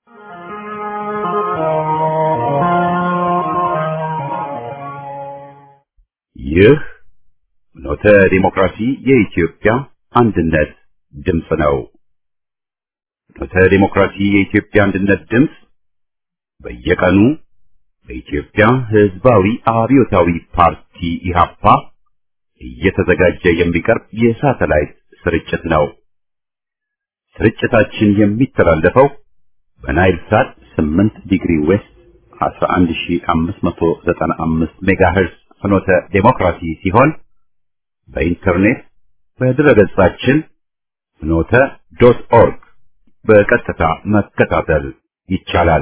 ይህ ኖተ ዲሞክራሲ የኢትዮጵያ አንድነት ድምፅ ነው። ኖተ ዲሞክራሲ የኢትዮጵያ አንድነት ድምፅ በየቀኑ በኢትዮጵያ ሕዝባዊ አብዮታዊ ፓርቲ ኢህአፓ እየተዘጋጀ የሚቀርብ የሳተላይት ስርጭት ነው። ስርጭታችን የሚተላለፈው በናይል ሳት 8 ዲግሪ ዌስት 11595 ሜጋሄርዝ ፍኖተ ዴሞክራሲ ሲሆን በኢንተርኔት በድረገጻችን ፍኖተ ዶት ኦርግ በቀጥታ መከታተል ይቻላል።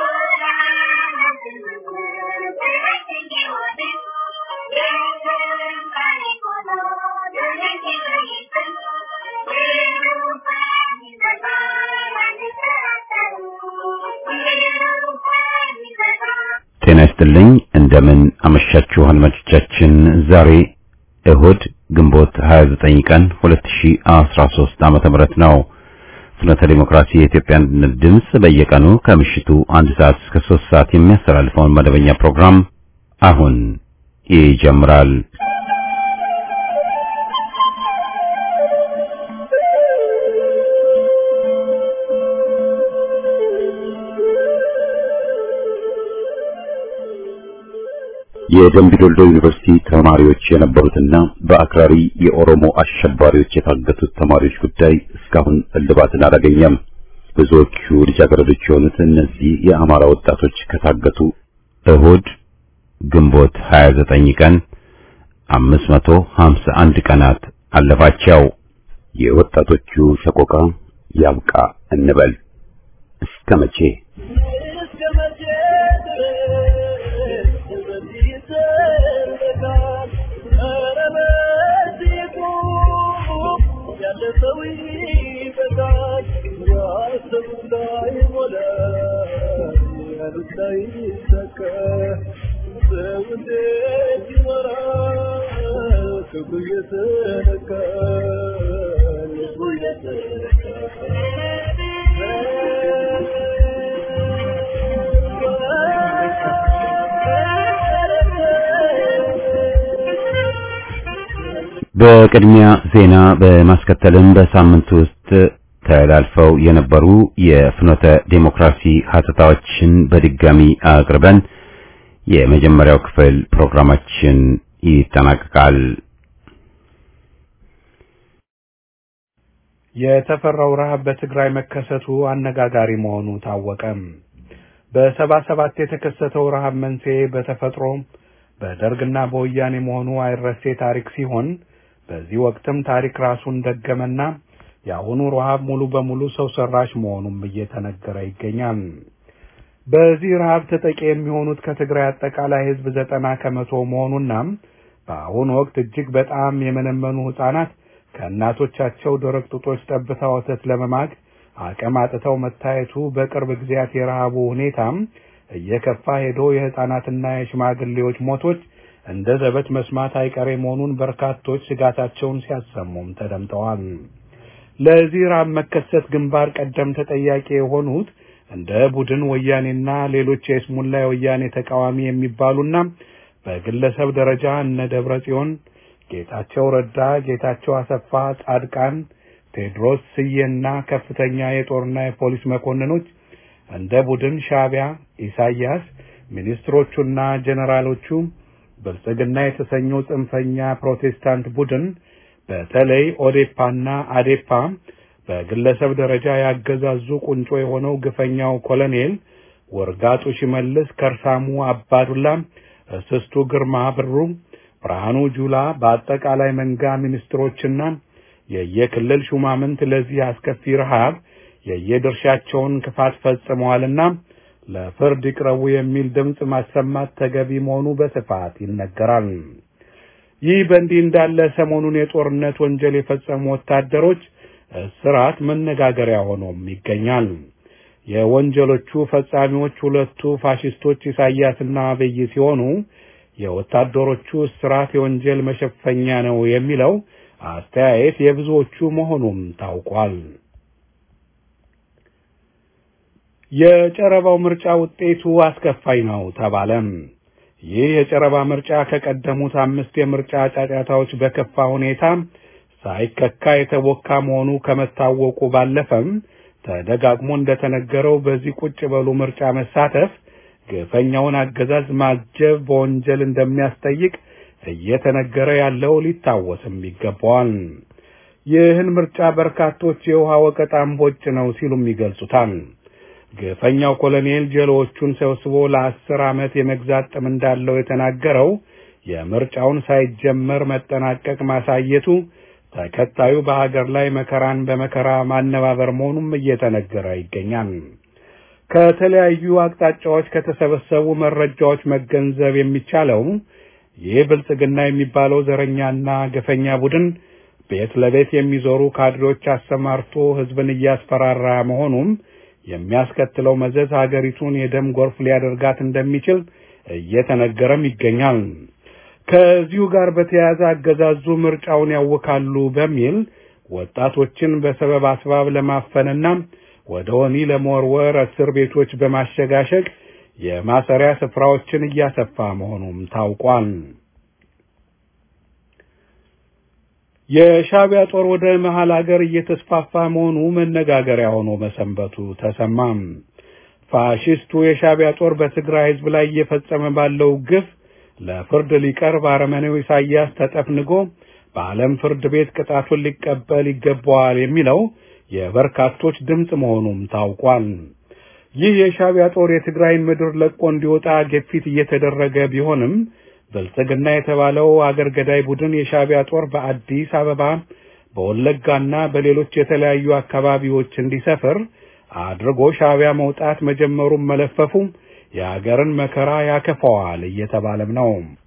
ጤና ይስጥልኝ። እንደምን አመሻችሁ አድማጮቻችን። ዛሬ እሁድ ግንቦት 29 ቀን 2013 ዓመተ ምህረት ነው። ፍኖተ ዲሞክራሲ የኢትዮጵያ አንድነት ድምፅ በየቀኑ ከምሽቱ አንድ ሰዓት እስከ 3 ሰዓት የሚያስተላልፈውን መደበኛ ፕሮግራም አሁን ይጀምራል። የደምቢ ዶልዶ ዩኒቨርሲቲ ተማሪዎች የነበሩትና በአክራሪ የኦሮሞ አሸባሪዎች የታገቱት ተማሪዎች ጉዳይ እስካሁን እልባትን አላገኘም። ብዙዎቹ ልጃገረዶች የሆኑት እነዚህ የአማራ ወጣቶች ከታገቱ እሁድ ግንቦት 29 ቀን 551 ቀናት አለፋቸው። የወጣቶቹ ሰቆቃ ያብቃ እንበል እስከ መቼ? በቅድሚያ ዜና በማስከተልም በሳምንቱ ውስጥ ተላልፈው የነበሩ የፍኖተ ዴሞክራሲ ሀተታዎችን በድጋሚ አቅርበን የመጀመሪያው ክፍል ፕሮግራማችን ይጠናቀቃል። የተፈራው ረሃብ በትግራይ መከሰቱ አነጋጋሪ መሆኑ ታወቀም። በሰባ ሰባት የተከሰተው ረሃብ መንስኤ በተፈጥሮ በደርግና በወያኔ መሆኑ አይረሴ ታሪክ ሲሆን በዚህ ወቅትም ታሪክ ራሱን ደገመና የአሁኑ ረሃብ ሙሉ በሙሉ ሰው ሰራሽ መሆኑም እየተነገረ ይገኛል። በዚህ ረሃብ ተጠቂ የሚሆኑት ከትግራይ አጠቃላይ ሕዝብ ዘጠና ከመቶ መሆኑና በአሁኑ ወቅት እጅግ በጣም የመነመኑ ሕፃናት ከእናቶቻቸው ደረቅ ጡጦች ጠብታ ወተት ለመማግ አቅም አጥተው መታየቱ በቅርብ ጊዜያት የረሃቡ ሁኔታም እየከፋ ሄዶ የሕፃናትና የሽማግሌዎች ሞቶች እንደ ዘበት መስማት አይቀሬ መሆኑን በርካቶች ስጋታቸውን ሲያሰሙም ተደምጠዋል። ለዚህ ረሃብ መከሰት ግንባር ቀደም ተጠያቂ የሆኑት እንደ ቡድን ወያኔና ሌሎች የስሙላ የወያኔ ተቃዋሚ የሚባሉና በግለሰብ ደረጃ እነ ደብረ ጽዮን፣ ጌታቸው ረዳ፣ ጌታቸው አሰፋ፣ ጻድቃን፣ ቴዎድሮስ ስዬና ከፍተኛ የጦርና የፖሊስ መኮንኖች እንደ ቡድን ሻዕቢያ፣ ኢሳያስ፣ ሚኒስትሮቹና ጀነራሎቹ ብልጽግና የተሰኘው ጽንፈኛ ፕሮቴስታንት ቡድን በተለይ ኦዴፓና አዴፓ በግለሰብ ደረጃ ያገዛዙ ቁንጮ የሆነው ግፈኛው ኮሎኔል ወርጋጡ ሽመልስ፣ ከርሳሙ አባዱላ፣ እስስቱ ግርማ ብሩ፣ ብርሃኑ ጁላ በአጠቃላይ መንጋ ሚኒስትሮችና የየክልል ሹማምንት ለዚህ አስከፊ ረሃብ የየድርሻቸውን ክፋት ፈጽመዋልና ለፍርድ ይቅረቡ የሚል ድምፅ ማሰማት ተገቢ መሆኑ በስፋት ይነገራል። ይህ በእንዲህ እንዳለ ሰሞኑን የጦርነት ወንጀል የፈጸሙ ወታደሮች እስራት መነጋገሪያ ሆኖም ይገኛል። የወንጀሎቹ ፈጻሚዎች ሁለቱ ፋሽስቶች ኢሳያስና አብይ ሲሆኑ የወታደሮቹ እስራት የወንጀል መሸፈኛ ነው የሚለው አስተያየት የብዙዎቹ መሆኑም ታውቋል። የጨረባው ምርጫ ውጤቱ አስከፋይ ነው ተባለም። ይህ የጨረባ ምርጫ ከቀደሙት አምስት የምርጫ ጫጫታዎች በከፋ ሁኔታ ሳይከካ የተቦካ መሆኑ ከመታወቁ ባለፈም ተደጋግሞ እንደተነገረው በዚህ ቁጭ በሉ ምርጫ መሳተፍ ግፈኛውን አገዛዝ ማጀብ በወንጀል እንደሚያስጠይቅ እየተነገረ ያለው ሊታወስም ይገባዋል። ይህን ምርጫ በርካቶች የውሃ ወቀጣ እምቦጭ ነው ሲሉም ይገልጹታል። ግፈኛው ኮሎኔል ጀሎዎቹን ሰብስቦ ለአስር ዓመት የመግዛት ጥም እንዳለው የተናገረው የምርጫውን ሳይጀመር መጠናቀቅ ማሳየቱ ተከታዩ በሀገር ላይ መከራን በመከራ ማነባበር መሆኑም እየተነገረ ይገኛል። ከተለያዩ አቅጣጫዎች ከተሰበሰቡ መረጃዎች መገንዘብ የሚቻለው ይህ ብልጽግና የሚባለው ዘረኛና ገፈኛ ቡድን ቤት ለቤት የሚዞሩ ካድሬዎች አሰማርቶ ሕዝብን እያስፈራራ መሆኑም የሚያስከትለው መዘዝ ሀገሪቱን የደም ጎርፍ ሊያደርጋት እንደሚችል እየተነገረም ይገኛል። ከዚሁ ጋር በተያያዘ አገዛዙ ምርጫውን ያውካሉ በሚል ወጣቶችን በሰበብ አስባብ ለማፈንና ወደ ወህኒ ለመወርወር እስር ቤቶች በማሸጋሸግ የማሰሪያ ስፍራዎችን እያሰፋ መሆኑም ታውቋል። የሻዕቢያ ጦር ወደ መሃል አገር እየተስፋፋ መሆኑ መነጋገሪያ ሆኖ መሰንበቱ ተሰማም። ፋሽስቱ የሻዕቢያ ጦር በትግራይ ሕዝብ ላይ እየፈጸመ ባለው ግፍ ለፍርድ ሊቀርብ አረመኔው ኢሳያስ ተጠፍንጎ በዓለም ፍርድ ቤት ቅጣቱን ሊቀበል ይገባዋል የሚለው የበርካቶች ድምፅ መሆኑም ታውቋል። ይህ የሻዕቢያ ጦር የትግራይን ምድር ለቆ እንዲወጣ ግፊት እየተደረገ ቢሆንም ብልጽግና የተባለው አገር ገዳይ ቡድን የሻዕቢያ ጦር በአዲስ አበባ በወለጋና በሌሎች የተለያዩ አካባቢዎች እንዲሰፍር አድርጎ ሻዕቢያ መውጣት መጀመሩን መለፈፉ የአገርን መከራ ያከፋዋል እየተባለም ነው።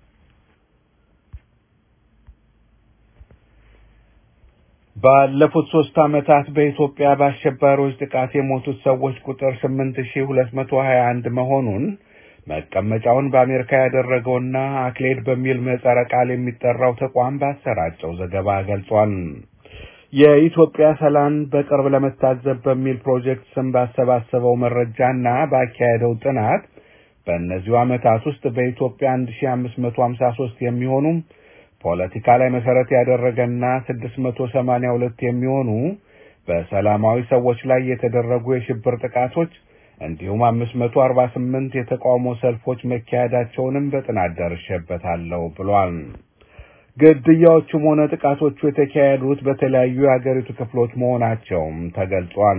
ባለፉት ሶስት ዓመታት በኢትዮጵያ በአሸባሪዎች ጥቃት የሞቱት ሰዎች ቁጥር ስምንት ሺህ ሁለት መቶ ሀያ አንድ መሆኑን መቀመጫውን በአሜሪካ ያደረገውና አክሌድ በሚል ምህጻረ ቃል የሚጠራው ተቋም ባሰራጨው ዘገባ ገልጿል። የኢትዮጵያ ሰላም በቅርብ ለመታዘብ በሚል ፕሮጀክት ስም ባሰባሰበው መረጃና ባካሄደው ጥናት በእነዚሁ ዓመታት ውስጥ በኢትዮጵያ 1553 የሚሆኑ ፖለቲካ ላይ መሰረት ያደረገና 682 የሚሆኑ በሰላማዊ ሰዎች ላይ የተደረጉ የሽብር ጥቃቶች እንዲሁም 548 የተቃውሞ ሰልፎች መካሄዳቸውንም በጥናት ደርሼበታለሁ ብሏል። ግድያዎቹም ሆነ ጥቃቶቹ የተካሄዱት በተለያዩ የአገሪቱ ክፍሎች መሆናቸውም ተገልጿል።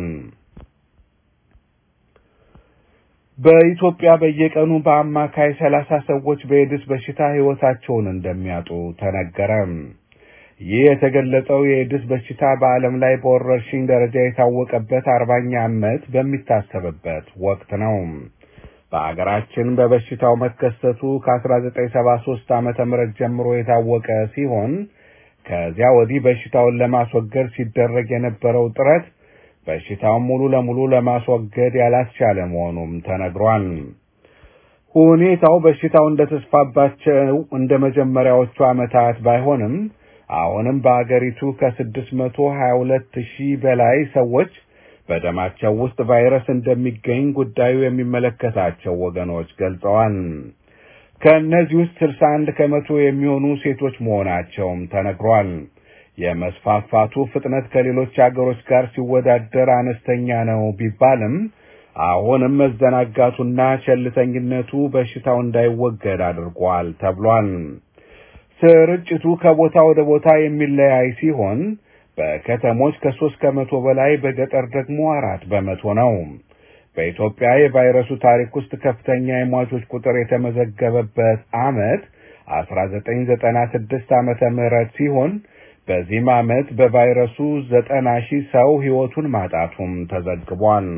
በኢትዮጵያ በየቀኑ በአማካይ ሰላሳ ሰዎች በኤድስ በሽታ ሕይወታቸውን እንደሚያጡ ተነገረ። ይህ የተገለጸው የኤድስ በሽታ በዓለም ላይ በወረርሽኝ ደረጃ የታወቀበት አርባኛ ዓመት በሚታሰብበት ወቅት ነው። በአገራችን በበሽታው መከሰቱ ከ1973 ዓመተ ምህረት ጀምሮ የታወቀ ሲሆን ከዚያ ወዲህ በሽታውን ለማስወገድ ሲደረግ የነበረው ጥረት በሽታውን ሙሉ ለሙሉ ለማስወገድ ያላስቻለ መሆኑም ተነግሯል። ሁኔታው በሽታው እንደተስፋባቸው እንደ መጀመሪያዎቹ ዓመታት ባይሆንም አሁንም በአገሪቱ ከስድስት መቶ ሀያ ሁለት ሺህ በላይ ሰዎች በደማቸው ውስጥ ቫይረስ እንደሚገኝ ጉዳዩ የሚመለከታቸው ወገኖች ገልጸዋል። ከእነዚህ ውስጥ ስልሳ አንድ ከመቶ የሚሆኑ ሴቶች መሆናቸውም ተነግሯል። የመስፋፋቱ ፍጥነት ከሌሎች አገሮች ጋር ሲወዳደር አነስተኛ ነው ቢባልም አሁንም መዘናጋቱና ቸልተኝነቱ በሽታው እንዳይወገድ አድርጓል ተብሏል። ስርጭቱ ከቦታ ወደ ቦታ የሚለያይ ሲሆን በከተሞች ከሶስት ከመቶ በላይ በገጠር ደግሞ አራት በመቶ ነው። በኢትዮጵያ የቫይረሱ ታሪክ ውስጥ ከፍተኛ የሟቾች ቁጥር የተመዘገበበት ዓመት 1996 ዓመተ ምህረት ሲሆን በዚህም ዓመት በቫይረሱ ዘጠና ሺህ ሰው ሕይወቱን ማጣቱም ተዘግቧል።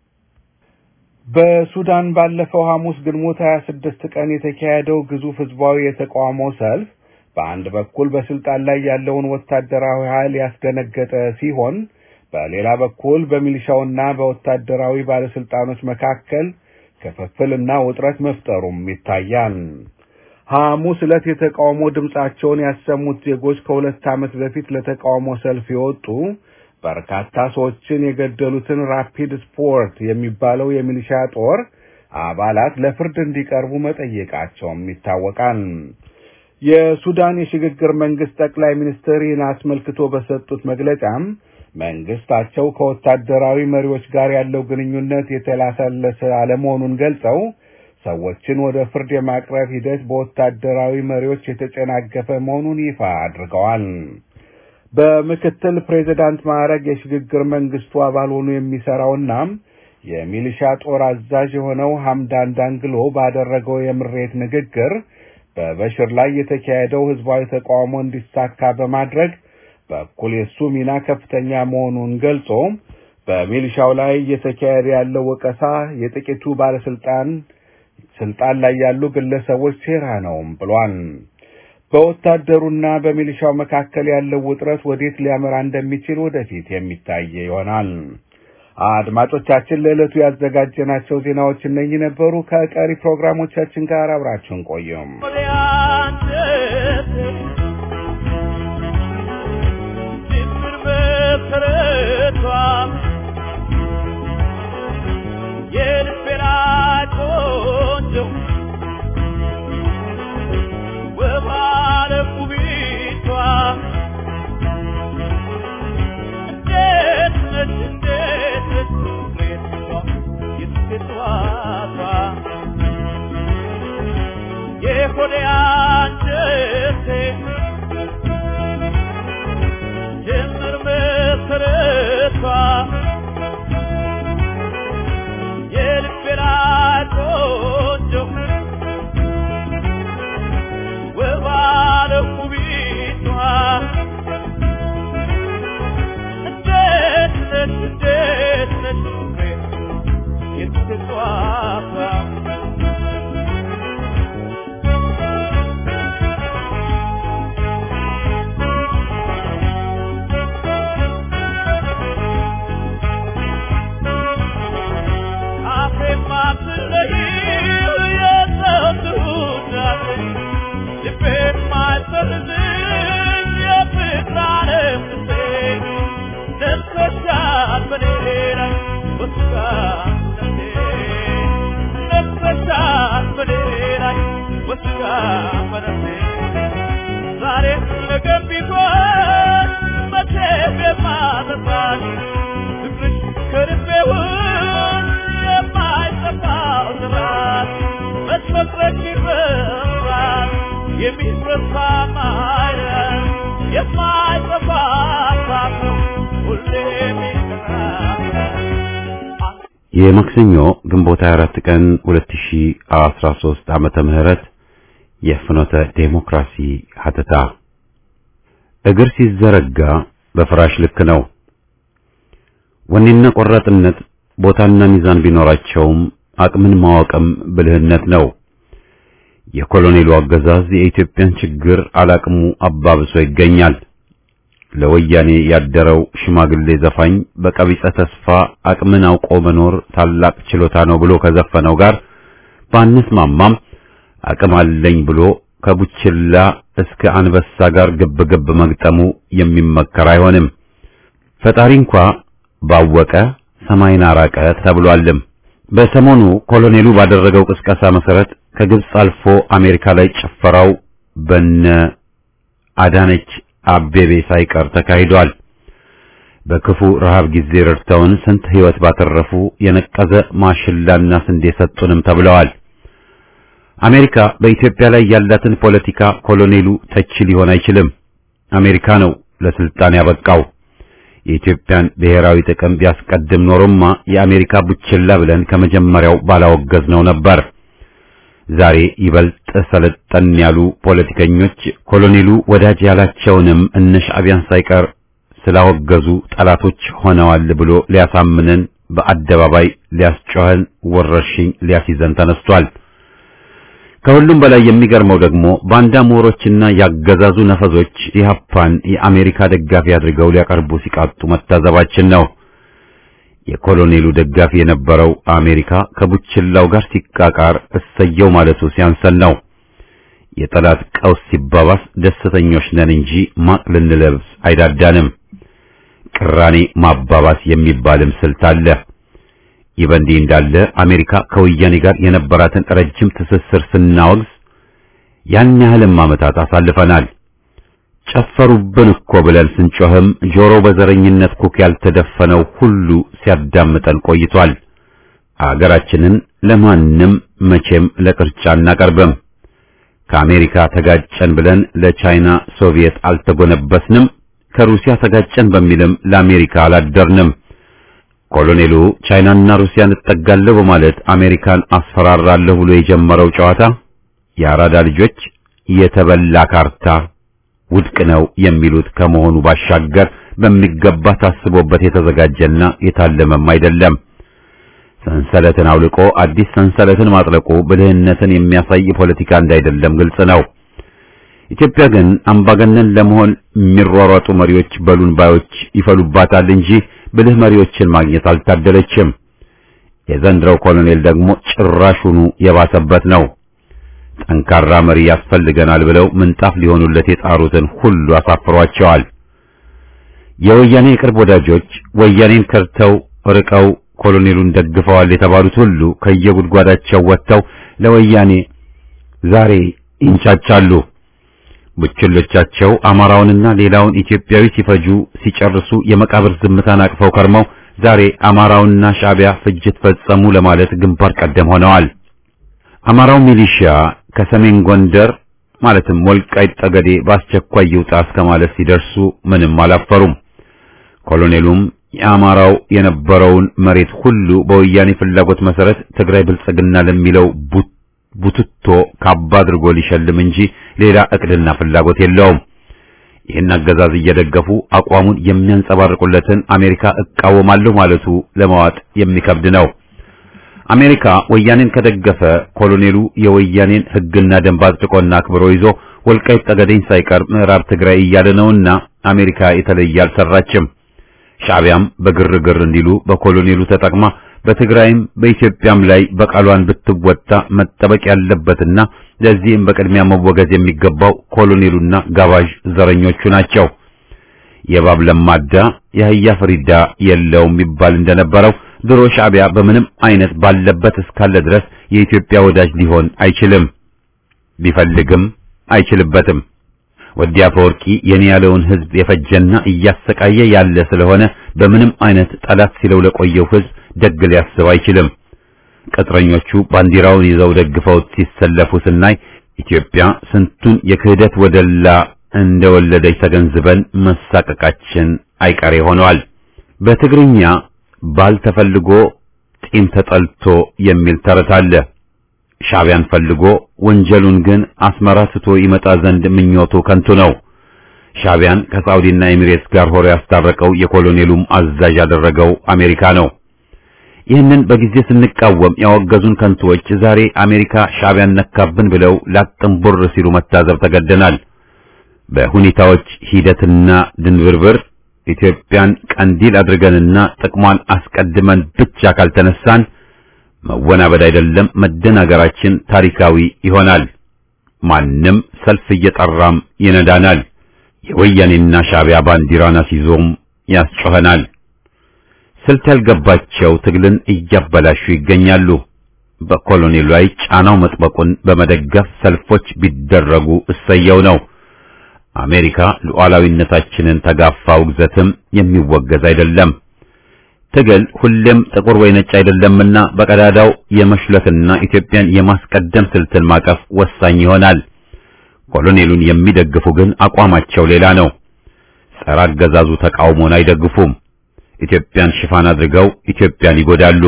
በሱዳን ባለፈው ሐሙስ ግንቦት 26 ቀን የተካሄደው ግዙፍ ህዝባዊ የተቃውሞ ሰልፍ በአንድ በኩል በስልጣን ላይ ያለውን ወታደራዊ ኃይል ያስደነገጠ ሲሆን በሌላ በኩል በሚሊሻውና በወታደራዊ ባለስልጣኖች መካከል ክፍፍልና ውጥረት መፍጠሩም ይታያል። ሐሙስ ዕለት የተቃውሞ ድምፃቸውን ያሰሙት ዜጎች ከሁለት ዓመት በፊት ለተቃውሞ ሰልፍ የወጡ በርካታ ሰዎችን የገደሉትን ራፒድ ስፖርት የሚባለው የሚሊሻ ጦር አባላት ለፍርድ እንዲቀርቡ መጠየቃቸውም ይታወቃል። የሱዳን የሽግግር መንግስት ጠቅላይ ሚኒስትር ይህን አስመልክቶ በሰጡት መግለጫም መንግስታቸው ከወታደራዊ መሪዎች ጋር ያለው ግንኙነት የተላሰለሰ አለመሆኑን ገልጸው ሰዎችን ወደ ፍርድ የማቅረብ ሂደት በወታደራዊ መሪዎች የተጨናገፈ መሆኑን ይፋ አድርገዋል። በምክትል ፕሬዚዳንት ማዕረግ የሽግግር መንግስቱ አባል ሆኖ የሚሰራውና የሚሊሻ ጦር አዛዥ የሆነው ሐምዳን ዳንግሎ ባደረገው የምሬት ንግግር በበሽር ላይ የተካሄደው ህዝባዊ ተቃውሞ እንዲሳካ በማድረግ በኩል የሱ ሚና ከፍተኛ መሆኑን ገልጾ በሚሊሻው ላይ እየተካሄደ ያለው ወቀሳ የጥቂቱ ባለስልጣን ስልጣን ላይ ያሉ ግለሰቦች ሴራ ነውም ብሏል። በወታደሩና በሚሊሻው መካከል ያለው ውጥረት ወዴት ሊያመራ እንደሚችል ወደፊት የሚታይ ይሆናል። አድማጮቻችን፣ ለዕለቱ ያዘጋጀናቸው ዜናዎች እነኚህ ነበሩ። ከቀሪ ፕሮግራሞቻችን ጋር አብራችሁን ቆዩም። የማክሰኞ ግንቦት 24 ቀን 2013 ዓመተ ምህረት የፍኖተ ዴሞክራሲ ሀተታ እግር ሲዘረጋ በፍራሽ ልክ ነው። ወኔና ቆራጥነት ቦታና ሚዛን ቢኖራቸውም አቅምን ማወቅም ብልህነት ነው። የኮሎኔሉ አገዛዝ የኢትዮጵያን ችግር አላቅሙ አባብሶ ይገኛል። ለወያኔ ያደረው ሽማግሌ ዘፋኝ በቀቢጸ ተስፋ አቅምን አውቆ መኖር ታላቅ ችሎታ ነው ብሎ ከዘፈነው ጋር ባንስማማም አቅም አለኝ ብሎ ከቡችላ እስከ አንበሳ ጋር ግብ ግብ መግጠሙ የሚመከር አይሆንም። ፈጣሪ እንኳ ባወቀ ሰማይን አራቀ ተብሏልም። በሰሞኑ ኮሎኔሉ ባደረገው ቅስቀሳ መሰረት ከግብጽ አልፎ አሜሪካ ላይ ጭፈራው በነ አዳነች አቤቤ ሳይቀር ተካሂዷል። በክፉ ረሃብ ጊዜ ረድተውን ስንት ሕይወት ባተረፉ የነቀዘ ማሽላና ስንዴ ሰጡንም ተብለዋል። አሜሪካ በኢትዮጵያ ላይ ያላትን ፖለቲካ ኮሎኔሉ ተች ሊሆን አይችልም። አሜሪካ ነው ለስልጣን ያበቃው። የኢትዮጵያን ብሔራዊ ጥቅም ቢያስቀድም ኖሮማ የአሜሪካ ቡችላ ብለን ከመጀመሪያው ባላወገዝነው ነበር። ዛሬ ይበልጥ ሰለጠን ያሉ ፖለቲከኞች ኮሎኔሉ ወዳጅ ያላቸውንም እነ ሻዕቢያን ሳይቀር ስላወገዙ ጠላቶች ሆነዋል ብሎ ሊያሳምነን በአደባባይ ሊያስጮኸን ወረርሽኝ ሊያስይዘን ተነስቷል። ከሁሉም በላይ የሚገርመው ደግሞ ባንዳ ምሁሮችና ያገዛዙ ነፈዞች ኢህአፓን የአሜሪካ ደጋፊ አድርገው ሊያቀርቡ ሲቃጡ መታዘባችን ነው። የኮሎኔሉ ደጋፊ የነበረው አሜሪካ ከቡችላው ጋር ሲቃቃር እሰየው ማለቱ ሲያንሰን ነው። የጠላት ቀውስ ሲባባስ ደስተኞች ነን እንጂ ማቅ ልንለብስ አይዳዳንም። ቅራኔ ማባባስ የሚባልም ስልት አለ። ይህ በእንዲህ እንዳለ አሜሪካ ከወያኔ ጋር የነበራትን ረጅም ትስስር ስናወግዝ ያን ያህልም ዓመታት አሳልፈናል። ጨፈሩብን እኮ ብለን ስንጮህም ጆሮ በዘረኝነት ኩክ ያልተደፈነው ሁሉ ሲያዳምጠን ቆይቷል። አገራችንን ለማንም መቼም ለቅርጫ አናቀርብም። ከአሜሪካ ተጋጨን ብለን ለቻይና ሶቪየት አልተጎነበስንም። ከሩሲያ ተጋጨን በሚልም ለአሜሪካ አላደርንም። ኮሎኔሉ ቻይናና ሩሲያን እጠጋለሁ በማለት አሜሪካን አስፈራራለሁ ብሎ የጀመረው ጨዋታ የአራዳ ልጆች የተበላ ካርታ ውድቅ ነው የሚሉት ከመሆኑ ባሻገር በሚገባ ታስቦበት የተዘጋጀና የታለመም አይደለም። ሰንሰለትን አውልቆ አዲስ ሰንሰለትን ማጥለቁ ብልህነትን የሚያሳይ ፖለቲካ እንዳይደለም ግልጽ ነው። ኢትዮጵያ ግን አምባገነን ለመሆን የሚሯሯጡ መሪዎች በሉን ባዮች ይፈሉባታል እንጂ ብልህ መሪዎችን ማግኘት አልታደለችም። የዘንድሮው ኮሎኔል ደግሞ ጭራሹኑ የባሰበት ነው። ጠንካራ መሪ ያስፈልገናል ብለው ምንጣፍ ሊሆኑለት የጣሩትን ሁሉ አሳፍሯቸዋል። የወያኔ የቅርብ ወዳጆች ወያኔን ከርተው ርቀው ኮሎኔሉን ደግፈዋል የተባሉት ሁሉ ከየጉድጓዳቸው ወጥተው ለወያኔ ዛሬ ይንጫጫሉ። ቡችሎቻቸው አማራውንና ሌላውን ኢትዮጵያዊ ሲፈጁ ሲጨርሱ የመቃብር ዝምታን አቅፈው ከርመው ዛሬ አማራውና ሻዕቢያ ፍጅት ፈጸሙ ለማለት ግንባር ቀደም ሆነዋል። አማራው ሚሊሺያ ከሰሜን ጎንደር ማለትም ወልቃይት ጠገዴ በአስቸኳይ ይውጣ እስከ ማለት ሲደርሱ ምንም አላፈሩም። ኮሎኔሉም የአማራው የነበረውን መሬት ሁሉ በወያኔ ፍላጎት መሰረት ትግራይ ብልጽግና ለሚለው ቡትቶ ካባ አድርጎ ሊሸልም እንጂ ሌላ እቅድና ፍላጎት የለውም። ይህን አገዛዝ እየደገፉ አቋሙን የሚያንጸባርቁለትን አሜሪካ እቃወማለሁ ማለቱ ለማዋጥ የሚከብድ ነው። አሜሪካ ወያኔን ከደገፈ ኮሎኔሉ የወያኔን ሕግና ደንብ አጥብቆና አክብሮ ይዞ ወልቃይት ጠገዴን ሳይቀር ምዕራብ ትግራይ እያለ ነውና አሜሪካ የተለየ አልሰራችም። ሻዕቢያም በግርግር እንዲሉ በኮሎኔሉ ተጠቅማ በትግራይም በኢትዮጵያም ላይ በቃሏን ብትወጣ መጠበቅ ያለበትና ለዚህም በቅድሚያ መወገዝ የሚገባው ኮሎኔሉና ጋባዥ ዘረኞቹ ናቸው። የእባብ ለማዳ የአህያ ፍሪዳ የለውም ይባል እንደነበረው ድሮ ሻዕቢያ በምንም አይነት ባለበት እስካለ ድረስ የኢትዮጵያ ወዳጅ ሊሆን አይችልም። ቢፈልግም አይችልበትም። ወዲ አፈወርቂ የኔ ያለውን ህዝብ የፈጀና እያሰቃየ ያለ ስለሆነ በምንም አይነት ጠላት ሲለው ለቆየው ህዝብ ደግ ሊያስብ አይችልም። ቅጥረኞቹ ባንዲራውን ይዘው ደግፈውት ሲሰለፉ ስናይ ኢትዮጵያ ስንቱን የክህደት ወደላ እንደወለደች ተገንዝበን መሳቀቃችን አይቀሬ ሆነዋል። በትግርኛ ባል ተፈልጎ ጢም ተጠልቶ የሚል ተረት አለ። ሻዕቢያን ፈልጎ ወንጀሉን ግን አስመራ ስቶ ይመጣ ዘንድ ምኞቱ ከንቱ ነው። ሻዕቢያን ከሳውዲና ኤሚሬትስ ጋር ሆሮ ያስታረቀው የኮሎኔሉም አዛዥ ያደረገው አሜሪካ ነው። ይህንን በጊዜ ስንቃወም ያወገዙን ከንቱዎች ዛሬ አሜሪካ ሻዕቢያን ነካብን ብለው ላጥንቡር ሲሉ መታዘብ ተገደናል። በሁኔታዎች ሂደትና ድንብርብር ኢትዮጵያን ቀንዲል አድርገንና ጥቅሟን አስቀድመን ብቻ ካልተነሳን መወናበድ አይደለም መደናገራችን ታሪካዊ ይሆናል። ማንም ሰልፍ እየጠራም ይነዳናል። የወያኔና ሻዕቢያ ባንዲራን አስይዞም ያስጮኸናል። ስልት ያልገባቸው ትግልን እያበላሹ ይገኛሉ። በኮሎኔሉ ላይ ጫናው መጥበቁን በመደገፍ ሰልፎች ቢደረጉ እሰየው ነው። አሜሪካ ሉዓላዊነታችንን ተጋፋ ውግዘትም የሚወገዝ አይደለም። ትግል ሁሌም ጥቁር ወይ ነጭ አይደለምና በቀዳዳው የመሽለትና ኢትዮጵያን የማስቀደም ስልትን ማቀፍ ወሳኝ ይሆናል። ኮሎኔሉን የሚደግፉ ግን አቋማቸው ሌላ ነው። ጸረ አገዛዙ ተቃውሞን አይደግፉም። ኢትዮጵያን ሽፋን አድርገው ኢትዮጵያን ይጎዳሉ።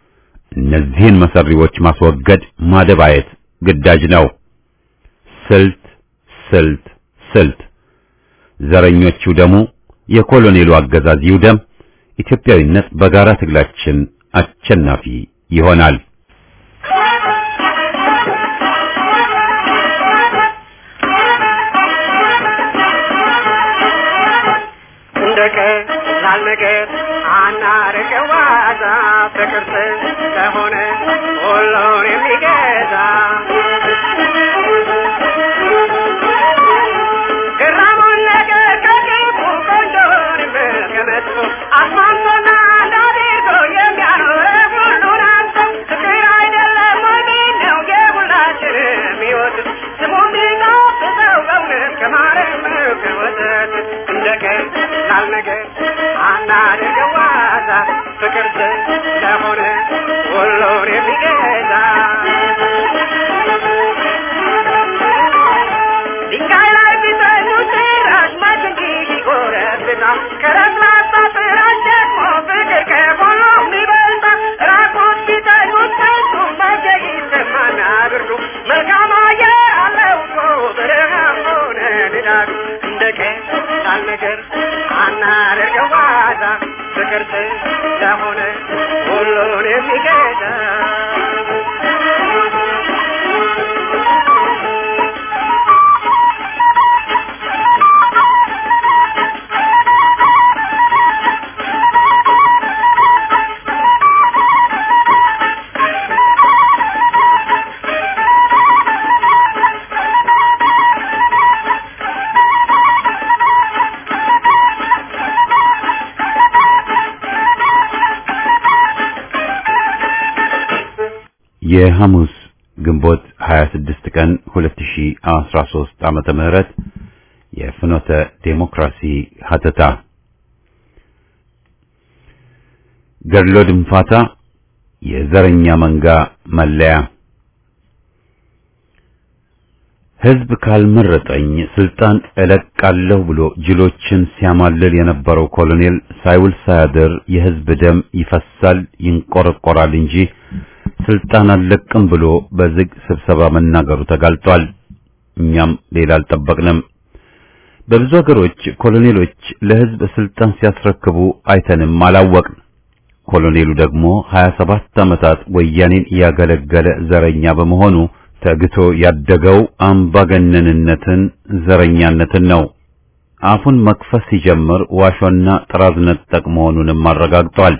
እነዚህን መሰሪዎች ማስወገድ ማደባየት ግዳጅ ነው። ስልት ስልት ስልት ዘረኞቹ ደሙ የኮሎኔሉ አገዛዝ ይውደም። ኢትዮጵያዊነት በጋራ ትግላችን አሸናፊ ይሆናል። እንደቀ ላልነገር አናርቀው ዋዛ ፍቅር ስለሆነ ሁሉን የሚገዛ ግራሙን ነገር ከክፉ ቆንጆን ከመጥፎ ፍቅር ስለሆነ ሁሉን የሚገዛ ድንጋይ ላይ ቢተኙት ራስ ማች እንጂ ይጎረብጣል ከረስላሳ ፍራሽ ደግሞ ፍቅር ከሁሉም ይበልጣል ራቁት ቢተኙት ከሱ መቼ ይሰማና ብርዱ መልካም አየር አለው እኮ ብርሃን ሆነ ንዳዱ እንደ ቀላል ነገር አናደርገው ዋዛ ፍቅር ስለሆነ ሁሉን የሚገዛ የሐሙስ ግንቦት 26 ቀን 2013 ዓመተ ምህረት የፍኖተ ዴሞክራሲ ሀተታ ገድሎ ድንፋታ የዘረኛ መንጋ መለያ ሕዝብ ካልመረጠኝ ስልጣን እለቃለሁ ብሎ ጅሎችን ሲያማልል የነበረው ኮሎኔል ሳይውል ሳያድር የሕዝብ ደም ይፈሳል ይንቆረቆራል እንጂ ስልጣን አልለቅም ብሎ በዝግ ስብሰባ መናገሩ ተጋልጧል። እኛም ሌላ አልጠበቅንም። በብዙ ሀገሮች ኮሎኔሎች ለሕዝብ ስልጣን ሲያስረክቡ አይተንም አላወቅን። ኮሎኔሉ ደግሞ 27 ዓመታት ወያኔን ያገለገለ ዘረኛ በመሆኑ ተግቶ ያደገው አምባገነንነትን፣ ዘረኛነትን ነው። አፉን መክፈት ሲጀምር ዋሾና ጥራዝ ነጠቅ መሆኑንም አረጋግጧል።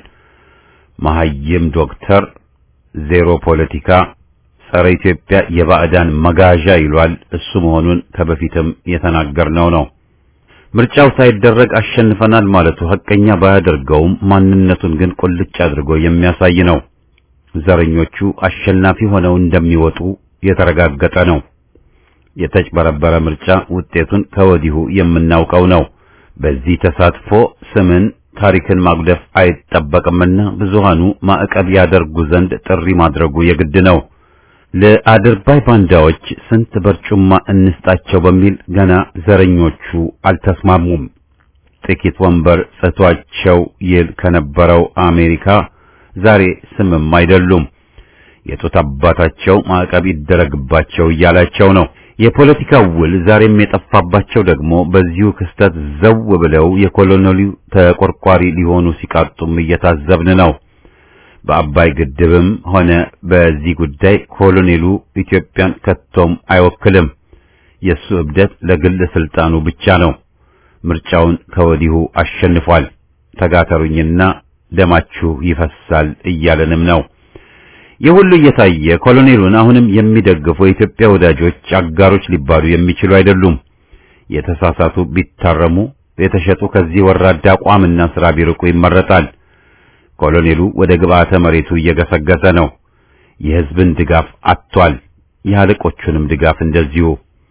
መሐይም ዶክተር ዜሮ ፖለቲካ ጸረ ኢትዮጵያ የባዕዳን መጋዣ ይሏል። እሱ መሆኑን ከበፊትም የተናገርነው ነው። ምርጫው ሳይደረግ አሸንፈናል ማለቱ ሐቀኛ ባያደርገውም ማንነቱን ግን ቁልጭ አድርጎ የሚያሳይ ነው። ዘረኞቹ አሸናፊ ሆነው እንደሚወጡ የተረጋገጠ ነው። የተጭበረበረ ምርጫ ውጤቱን ከወዲሁ የምናውቀው ነው። በዚህ ተሳትፎ ስምን ታሪክን ማጉደፍ አይጠበቅምና ብዙሃኑ ማዕቀብ ያደርጉ ዘንድ ጥሪ ማድረጉ የግድ ነው። ለአድርባይ ባንዳዎች ስንት በርጩማ እንስጣቸው በሚል ገና ዘረኞቹ አልተስማሙም። ጥቂት ወንበር ጽቷቸው ይል ከነበረው አሜሪካ ዛሬ ስምም አይደሉም። የጡት አባታቸው ማዕቀብ ይደረግባቸው እያላቸው ነው። የፖለቲካው ውል ዛሬም የጠፋባቸው ደግሞ በዚሁ ክስተት ዘው ብለው የኮሎኔሉ ተቆርቋሪ ሊሆኑ ሲቃጡም እየታዘብን ነው። በአባይ ግድብም ሆነ በዚህ ጉዳይ ኮሎኔሉ ኢትዮጵያን ከቶም አይወክልም። የሱ እብደት ለግል ስልጣኑ ብቻ ነው። ምርጫውን ከወዲሁ አሸንፏል። ተጋተሩኝና ደማችሁ ይፈሳል እያለንም ነው። የሁሉ እየታየ ኮሎኔሉን አሁንም የሚደግፉ የኢትዮጵያ ወዳጆች አጋሮች ሊባሉ የሚችሉ አይደሉም። የተሳሳቱ ቢታረሙ፣ የተሸጡ ከዚህ ወራዳ አቋምና ስራ ቢርቁ ይመረጣል። ኮሎኔሉ ወደ ግብዓተ መሬቱ እየገሰገሰ ነው። የሕዝብን ድጋፍ አጥቷል። የአለቆቹንም ድጋፍ እንደዚሁ።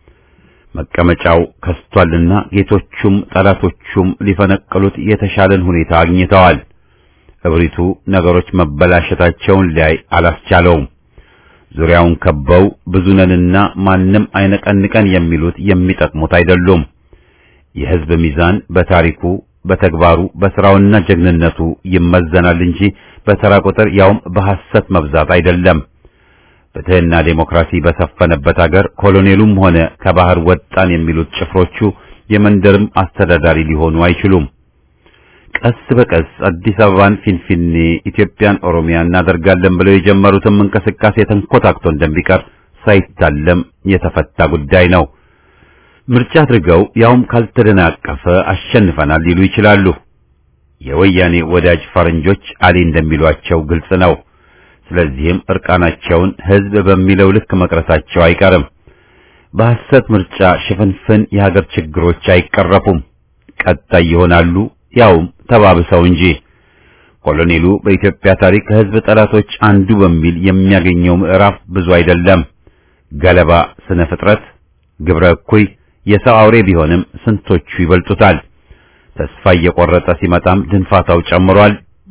መቀመጫው ከስቷልና ጌቶቹም ጠላቶቹም ሊፈነቅሉት የተሻለን ሁኔታ አግኝተዋል። እብሪቱ ነገሮች መበላሸታቸውን ሊያይ አላስቻለውም። ዙሪያውን ከበው ብዙ ነንና ማንም አይነቀንቀን የሚሉት የሚጠቅሙት አይደሉም። የሕዝብ ሚዛን በታሪኩ፣ በተግባሩ፣ በስራውና ጀግንነቱ ይመዘናል እንጂ በተራ ቁጥር ያውም በሐሰት መብዛት አይደለም። ፍትሕና ዴሞክራሲ በሰፈነበት አገር ኮሎኔሉም ሆነ ከባህር ወጣን የሚሉት ጭፍሮቹ የመንደርም አስተዳዳሪ ሊሆኑ አይችሉም። ቀስ በቀስ አዲስ አበባን ፊንፊኔ፣ ኢትዮጵያን ኦሮሚያ እናደርጋለን ብለው የጀመሩትም እንቅስቃሴ ተንኮታክቶ እንደሚቀር ሳይታለም የተፈታ ጉዳይ ነው። ምርጫ አድርገው ያውም ካልተደናቀፈ አሸንፈናል ሊሉ ይችላሉ። የወያኔ ወዳጅ ፈረንጆች አሊ እንደሚሏቸው ግልጽ ነው። ስለዚህም እርቃናቸውን ሕዝብ በሚለው ልክ መቅረታቸው አይቀርም። በሐሰት ምርጫ ሽፍንፍን የሀገር ችግሮች አይቀረፉም፣ ቀጣይ ይሆናሉ ያውም ተባብሰው እንጂ። ኮሎኔሉ በኢትዮጵያ ታሪክ ከሕዝብ ጠላቶች አንዱ በሚል የሚያገኘው ምዕራፍ ብዙ አይደለም። ገለባ ስነ ፍጥረት፣ ግብረ እኩይ፣ የሰው አውሬ ቢሆንም ስንቶቹ ይበልጡታል። ተስፋ እየቆረጠ ሲመጣም ድንፋታው ጨምሯል።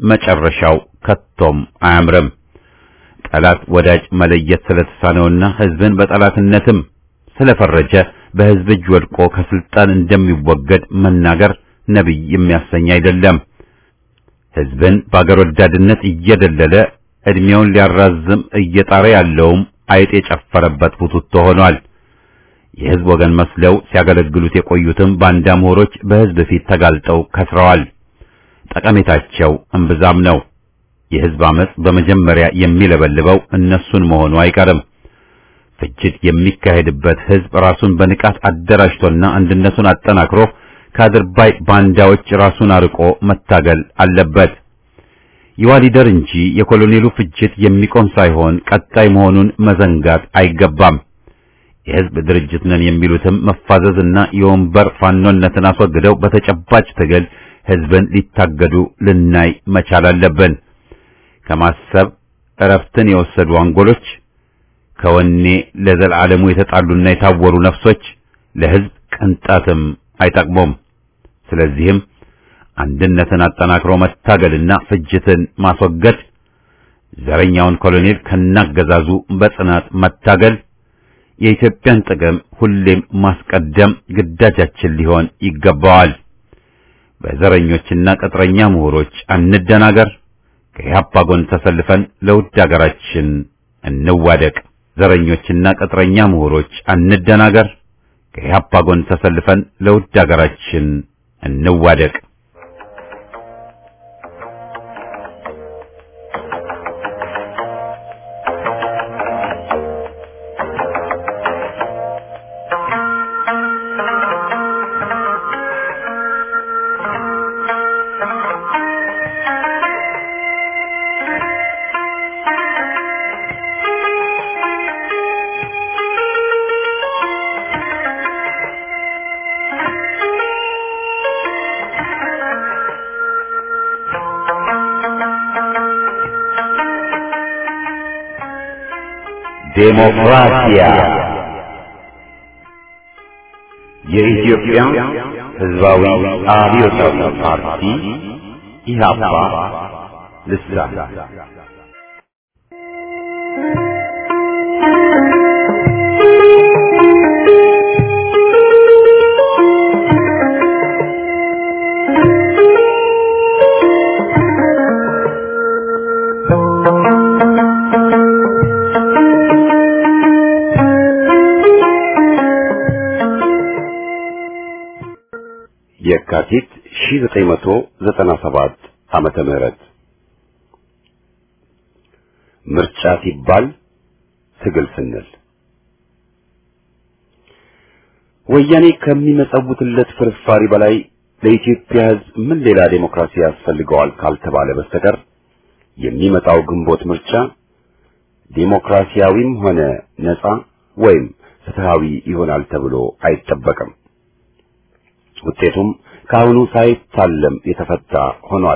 መጨረሻው ከቶም አያምርም። ጠላት ወዳጅ መለየት ስለተሳነውና ህዝብን በጠላትነትም ስለፈረጀ በህዝብ እጅ ወድቆ ከስልጣን እንደሚወገድ መናገር ነቢይ የሚያሰኝ አይደለም። ህዝብን በአገር ወዳድነት እየደለለ እድሜውን ሊያራዝም እየጣረ ያለውም አይጥ የጨፈረበት ቡትቶ ሆኗል። የህዝብ ወገን መስለው ሲያገለግሉት የቆዩትም ባንዳ ምሁሮች በህዝብ ፊት ተጋልጠው ከስረዋል። ጠቀሜታቸው እምብዛም ነው። የህዝብ አመጽ በመጀመሪያ የሚለበልበው እነሱን መሆኑ አይቀርም። ፍጅት የሚካሄድበት ህዝብ ራሱን በንቃት አደራጅቶና አንድነቱን አጠናክሮ ከአድርባይ ባንዳዎች ራሱን አርቆ መታገል አለበት። የዋሊደር እንጂ የኮሎኔሉ ፍጅት የሚቆም ሳይሆን ቀጣይ መሆኑን መዘንጋት አይገባም። የህዝብ ድርጅት ነን የሚሉትም መፋዘዝና የወንበር ፋኖነትን አስወግደው በተጨባጭ ትግል ህዝብን ሊታገዱ ልናይ መቻል አለብን። ከማሰብ እረፍትን የወሰዱ አንጎሎች፣ ከወኔ ለዘላለሙ የተጣሉና የታወሩ ነፍሶች ለህዝብ ቅንጣትም አይጠቅሙም። ስለዚህም አንድነትን አጠናክሮ መታገልና ፍጅትን ማስወገድ፣ ዘረኛውን ኮሎኔል ከናገዛዙ በጽናት መታገል፣ የኢትዮጵያን ጥቅም ሁሌም ማስቀደም ግዳጃችን ሊሆን ይገባዋል። በዘረኞችና ቅጥረኛ ምሁሮች አንደናገር። ከኢህአፓ ጎን ተሰልፈን ለውድ አገራችን እንዋደቅ። ዘረኞችና ቅጥረኛ ምሁሮች አንደናገር። ከኢህአፓ ጎን ተሰልፈን ለውድ አገራችን እንዋደቅ። ዴሞክራሲያ የኢትዮጵያ ሕዝባዊ አብዮታዊ ፓርቲ ኢህአፓ ልሳን የካቲት 1997 ዓመተ ምህረት ምርጫ ሲባል ትግል ስንል ወያኔ ከሚመጸውትለት ፍርፋሪ በላይ ለኢትዮጵያ ሕዝብ ምን ሌላ ዴሞክራሲ ያስፈልገዋል ካልተባለ በስተቀር የሚመጣው ግንቦት ምርጫ ዴሞክራሲያዊም ሆነ ነፃ ወይም ፍትሃዊ ይሆናል ተብሎ አይጠበቅም። ውጤቱም ከአሁኑ ሳይታለም የተፈታ ሆኗል።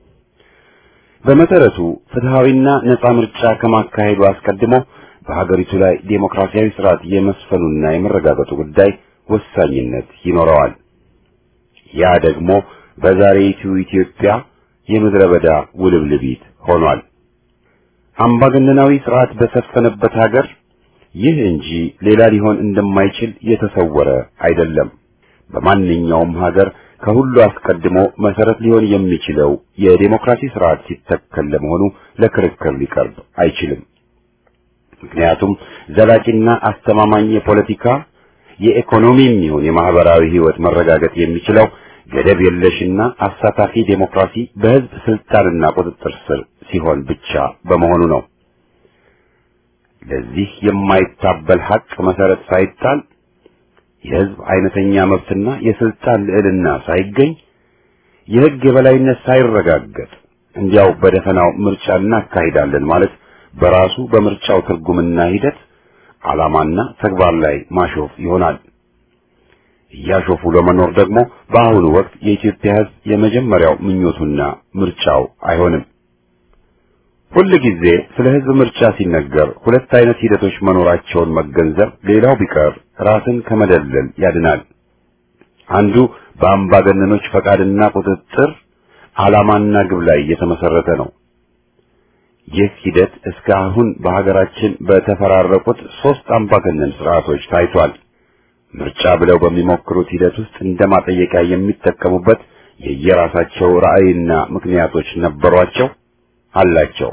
በመሰረቱ ፍትሃዊና ነፃ ምርጫ ከማካሄዱ አስቀድሞ በሀገሪቱ ላይ ዴሞክራሲያዊ ስርዓት የመስፈኑና የመረጋገጡ ጉዳይ ወሳኝነት ይኖረዋል። ያ ደግሞ በዛሬይቱ ኢትዮጵያ የምድረ በዳ ውልብልቢት ሆኗል። አምባገነናዊ ስርዓት በሰፈነበት ሀገር ይህ እንጂ ሌላ ሊሆን እንደማይችል የተሰወረ አይደለም። በማንኛውም ሀገር ከሁሉ አስቀድሞ መሰረት ሊሆን የሚችለው የዴሞክራሲ ስርዓት ሲተከል ለመሆኑ ለክርክር ሊቀርብ አይችልም። ምክንያቱም ዘላቂና አስተማማኝ የፖለቲካ የኢኮኖሚም ይሁን የማህበራዊ ህይወት መረጋገጥ የሚችለው ገደብ የለሽና አሳታፊ ዴሞክራሲ በህዝብ ስልጣንና ቁጥጥር ስር ሲሆን ብቻ በመሆኑ ነው። ለዚህ የማይታበል ሀቅ መሰረት ሳይጣል የህዝብ አይነተኛ መብትና የስልጣን ልዕልና ሳይገኝ የህግ የበላይነት ሳይረጋገጥ እንዲያው በደፈናው ምርጫ እናካሂዳለን ማለት በራሱ በምርጫው ትርጉምና ሂደት ዓላማና ተግባር ላይ ማሾፍ ይሆናል። እያሾፉ ለመኖር ደግሞ በአሁኑ ወቅት የኢትዮጵያ ህዝብ የመጀመሪያው ምኞቱና ምርጫው አይሆንም። ሁል ጊዜ ስለ ህዝብ ምርጫ ሲነገር ሁለት አይነት ሂደቶች መኖራቸውን መገንዘብ ሌላው ቢቀር ራስን ከመደለል ያድናል። አንዱ በአምባገነኖች ፈቃድና ቁጥጥር ዓላማና ግብ ላይ የተመሰረተ ነው። ይህ ሂደት እስካሁን በሀገራችን በተፈራረቁት ሶስት አምባገነን ስርዓቶች ታይቷል። ምርጫ ብለው በሚሞክሩት ሂደት ውስጥ እንደ ማጠየቂያ የሚጠቀሙበት የየራሳቸው ራዕይና ምክንያቶች ነበሯቸው አላቸው።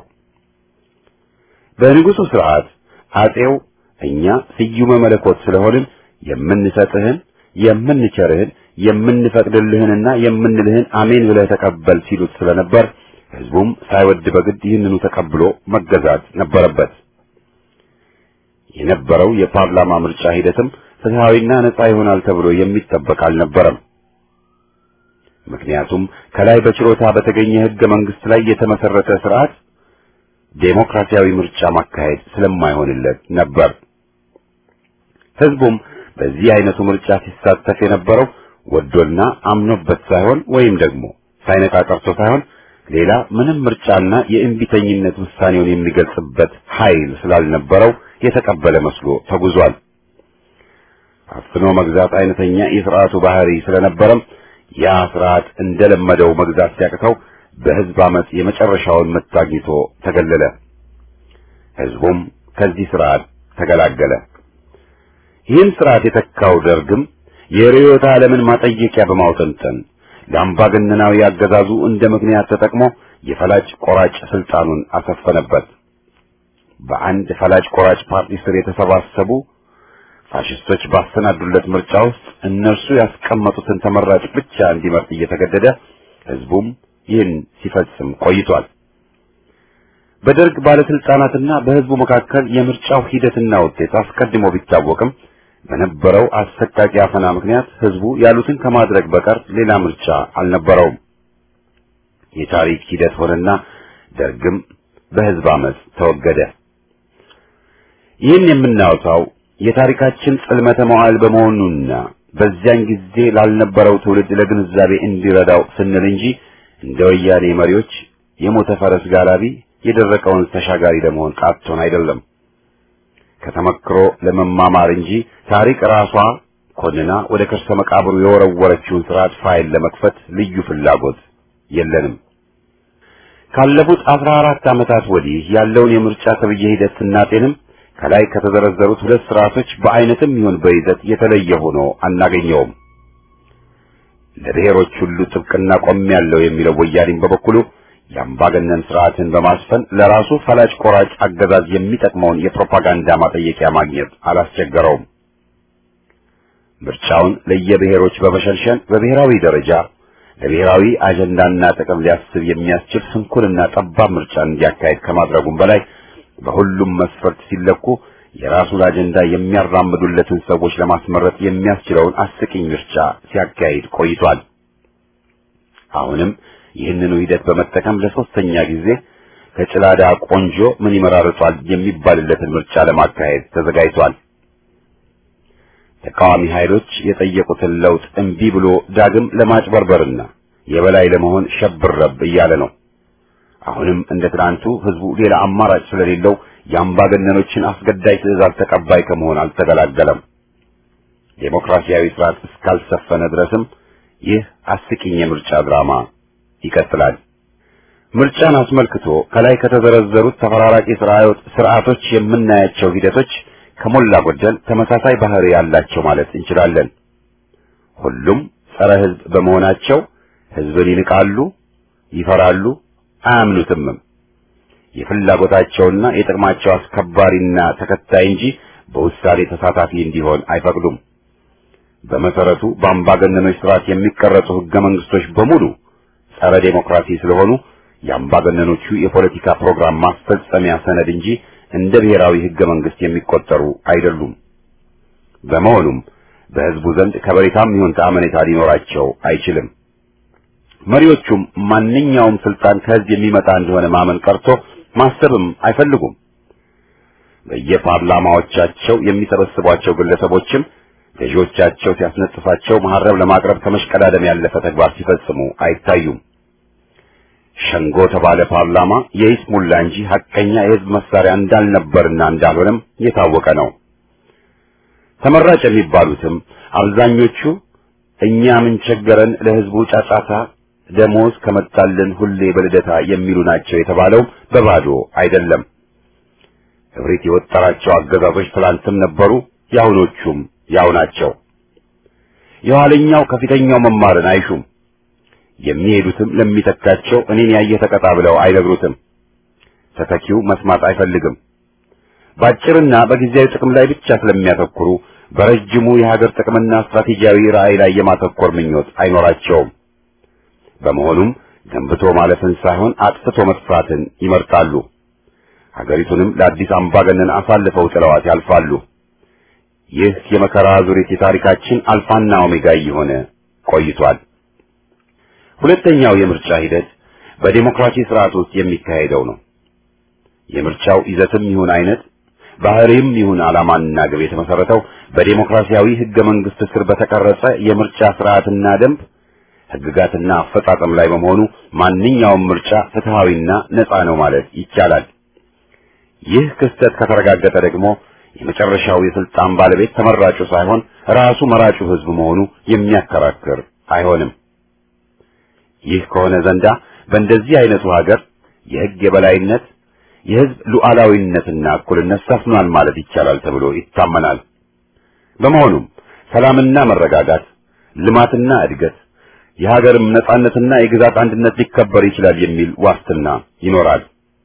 በንጉሱ ስርዓት አጼው እኛ ስዩመ መለኮት ስለሆንን የምንሰጥህን፣ የምንቸርህን፣ የምንፈቅድልህንና የምንልህን አሜን ብለህ ተቀበል ሲሉት ስለነበር ህዝቡም ሳይወድ በግድ ይህንኑ ተቀብሎ መገዛት ነበረበት። የነበረው የፓርላማ ምርጫ ሂደትም ፍትሃዊና ነጻ ይሆናል ተብሎ የሚጠበቅ አልነበረም። ምክንያቱም ከላይ በችሮታ በተገኘ ህገ መንግስት ላይ የተመሰረተ ስርዓት ዴሞክራሲያዊ ምርጫ ማካሄድ ስለማይሆንለት ነበር። ህዝቡም በዚህ አይነቱ ምርጫ ሲሳተፍ የነበረው ወዶና አምኖበት ሳይሆን ወይም ደግሞ ሳይነቃ ቀርቶ ሳይሆን ሌላ ምንም ምርጫና የእምቢተኝነት ውሳኔውን የሚገልጽበት ኃይል ስላልነበረው የተቀበለ መስሎ ተጉዟል። አፍኖ መግዛት አይነተኛ የስርዓቱ ባህሪ ስለነበረም ያ ስርዓት እንደለመደው መግዛት ሲያቅተው በህዝብ አመጽ የመጨረሻውን ምት አግኝቶ ተገለለ። ህዝቡም ከዚህ ስርዓት ተገላገለ። ይህን ስርዓት የተካው ደርግም የርዕዮተ ዓለምን ማጠየቂያ በማውጠንጠን ለአምባገነናዊ አገዛዙ እንደ ምክንያት ተጠቅሞ የፈላጭ ቆራጭ ስልጣኑን አሰፈነበት። በአንድ ፈላጭ ቆራጭ ፓርቲ ስር የተሰባሰቡ ፋሽስቶች ባሰናዱለት ምርጫ ውስጥ እነርሱ ያስቀመጡትን ተመራጭ ብቻ እንዲመርጥ እየተገደደ ህዝቡም ይህን ሲፈጽም ቆይቷል። በደርግ ባለስልጣናትና በህዝቡ መካከል የምርጫው ሂደትና ውጤት አስቀድሞ ቢታወቅም በነበረው አሰቃቂ አፈና ምክንያት ህዝቡ ያሉትን ከማድረግ በቀር ሌላ ምርጫ አልነበረውም። የታሪክ ሂደት ሆነና ደርግም በህዝብ አመፅ ተወገደ። ይህን የምናወጣው የታሪካችን ጽልመተ መዋዕል በመሆኑና በዚያን ጊዜ ላልነበረው ትውልድ ለግንዛቤ እንዲረዳው ስንል እንጂ እንደ ወያኔ መሪዎች የሞተ ፈረስ ጋላቢ የደረቀውን ተሻጋሪ ለመሆን ቃቶን አይደለም። ከተመክሮ ለመማማር እንጂ ታሪክ ራሷ ኮንና ወደ ከርሰ መቃብሩ የወረወረችውን ስርዓት ፋይል ለመክፈት ልዩ ፍላጎት የለንም። ካለፉት አስራ አራት ዓመታት ወዲህ ያለውን የምርጫ ተብዬ ሂደት ስናጤንም ከላይ ከተዘረዘሩት ሁለት ስርዓቶች በአይነትም ይሁን በይዘት የተለየ ሆኖ አናገኘውም። ለብሔሮች ሁሉ ጥብቅና ቆሜያለሁ የሚለው ወያኔም በበኩሉ የአምባገነን ስርዓትን በማስፈን ለራሱ ፈላጭ ቆራጭ አገዛዝ የሚጠቅመውን የፕሮፓጋንዳ ማጠየቂያ ማግኘት አላስቸገረውም። ምርጫውን ለየብሔሮች በመሸንሸን በብሔራዊ ደረጃ ለብሔራዊ አጀንዳና ጥቅም ሊያስብ የሚያስችል ስንኩልና ጠባብ ምርጫን እንዲያካሄድ ከማድረጉም በላይ በሁሉም መስፈርት ሲለኩ የራሱን አጀንዳ የሚያራምዱለትን ሰዎች ለማስመረጥ የሚያስችለውን አስቂኝ ምርጫ ሲያካሂድ ቆይቷል። አሁንም ይህንኑ ሂደት በመጠቀም ለሶስተኛ ጊዜ ከጭላዳ ቆንጆ ምን ይመራርጧል የሚባልለትን ምርጫ ለማካሄድ ተዘጋጅቷል። ተቃዋሚ ኃይሎች የጠየቁትን ለውጥ እምቢ ብሎ ዳግም ለማጭበርበርና የበላይ ለመሆን ሸብረብ እያለ ነው። አሁንም እንደ ትናንቱ ህዝቡ ሌላ አማራጭ ስለሌለው የአምባገነኖችን አስገዳጅ ትዕዛዝ ተቀባይ ከመሆን አልተገላገለም። ዴሞክራሲያዊ ስርዓት እስካልሰፈነ ድረስም ይህ አስቂኝ የምርጫ ድራማ ይቀጥላል። ምርጫን አስመልክቶ ከላይ ከተዘረዘሩት ተፈራራቂ ስርዓቶች የምናያቸው ሂደቶች ከሞላ ጎደል ተመሳሳይ ባህሪ ያላቸው ማለት እንችላለን። ሁሉም ጸረ ህዝብ በመሆናቸው ህዝብን ይንቃሉ፣ ይፈራሉ፣ አያምኑትምም። የፍላጎታቸውና የጥቅማቸው አስከባሪና ተከታይ እንጂ በውሳኔ ተሳታፊ እንዲሆን አይፈቅዱም። በመሰረቱ በአምባገነኖች ስርዓት የሚቀረጹ ህገ መንግስቶች በሙሉ ጸረ ዴሞክራሲ ስለሆኑ የአምባገነኖቹ የፖለቲካ ፕሮግራም ማስፈጸሚያ ሰነድ እንጂ እንደ ብሔራዊ ህገ መንግስት የሚቆጠሩ አይደሉም። በመሆኑም በህዝቡ ዘንድ ከበሬታም ይሁን ተአመኔታ ሊኖራቸው አይችልም። መሪዎቹም ማንኛውም ስልጣን ከህዝብ የሚመጣ እንደሆነ ማመን ቀርቶ ማሰብም አይፈልጉም። በየፓርላማዎቻቸው የሚሰበስቧቸው ግለሰቦችም ገዢዎቻቸው ሲያስነጥፋቸው መሐረብ ለማቅረብ ከመሽቀዳደም ያለፈ ተግባር ሲፈጽሙ አይታዩም። ሸንጎ ተባለ ፓርላማ የይስሙላ እንጂ ሐቀኛ የህዝብ መሳሪያ እንዳልነበርና እንዳልሆነም የታወቀ ነው። ተመራጭ የሚባሉትም አብዛኞቹ እኛ ምን ቸገረን ለህዝቡ ጫጫታ ደሞዝ ከመጣልን ሁሌ በልደታ የሚሉ ናቸው የተባለው በባዶ አይደለም። እብሪት የወጠራቸው አገዛዞች ትላንትም ነበሩ፣ የአሁኖቹም ያው ናቸው። የኋለኛው ከፊተኛው መማርን አይሹም። የሚሄዱትም ለሚተካቸው እኔን ያየ ተቀጣ ብለው አይነግሩትም። ተተኪው መስማት አይፈልግም። በአጭርና በጊዜያዊ ጥቅም ላይ ብቻ ስለሚያተኩሩ በረጅሙ የሀገር ጥቅምና ስትራቴጂያዊ ራዕይ ላይ የማተኮር ምኞት አይኖራቸውም። በመሆኑም ገንብቶ ማለፍን ሳይሆን አጥፍቶ መጥፋትን ይመርጣሉ። ሀገሪቱንም ለአዲስ አምባገነን አሳልፈው ጥለዋት ያልፋሉ። ይህ የመከራ ዙሪት የታሪካችን አልፋና ኦሜጋ እየሆነ ቆይቷል። ሁለተኛው የምርጫ ሂደት በዴሞክራሲ ስርዓት ውስጥ የሚካሄደው ነው። የምርጫው ይዘትም ይሁን አይነት ባህሪም ይሁን ዓላማና ግብ የተመሰረተው በዴሞክራሲያዊ ህገ መንግስት ስር በተቀረጸ የምርጫ ስርዓትና ደንብ ህግጋትና አፈጻጸም ላይ በመሆኑ ማንኛውም ምርጫ ፍትሃዊና ነፃ ነው ማለት ይቻላል። ይህ ክስተት ከተረጋገጠ ደግሞ የመጨረሻው የስልጣን ባለቤት ተመራጩ ሳይሆን ራሱ መራጩ ህዝብ መሆኑ የሚያከራክር አይሆንም። ይህ ከሆነ ዘንዳ በእንደዚህ አይነቱ ሀገር የህግ የበላይነት የህዝብ ሉዓላዊነትና እኩልነት ሰፍኗል ማለት ይቻላል ተብሎ ይታመናል። በመሆኑም ሰላምና መረጋጋት፣ ልማትና እድገት፣ የሀገርም ነጻነትና የግዛት አንድነት ሊከበር ይችላል የሚል ዋስትና ይኖራል።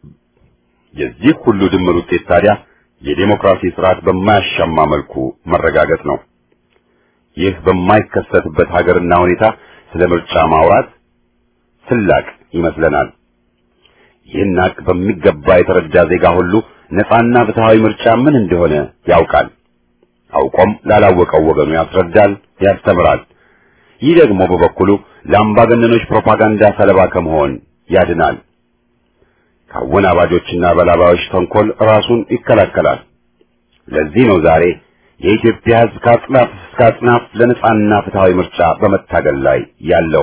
የዚህ ሁሉ ድምር ውጤት ታዲያ የዴሞክራሲ ስርዓት በማያሻማ መልኩ መረጋገጥ ነው። ይህ በማይከሰትበት ሀገርና ሁኔታ ስለ ምርጫ ማውራት ስላቅ ይመስለናል። ይህን ሀቅ በሚገባ የተረዳ ዜጋ ሁሉ ነፃና ፍትሃዊ ምርጫ ምን እንደሆነ ያውቃል። አውቆም ላላወቀው ወገኑ ያስረዳል፣ ያስተምራል። ይህ ደግሞ በበኩሉ ለአምባገነኖች ፕሮፓጋንዳ ሰለባ ከመሆን ያድናል። ከአወናባጆችና በላባዮች ተንኮል ራሱን ይከላከላል። ለዚህ ነው ዛሬ የኢትዮጵያ ሕዝብ ከአጽናፍ እስከ አጽናፍ ለነጻና ፍትሃዊ ምርጫ በመታገል ላይ ያለው።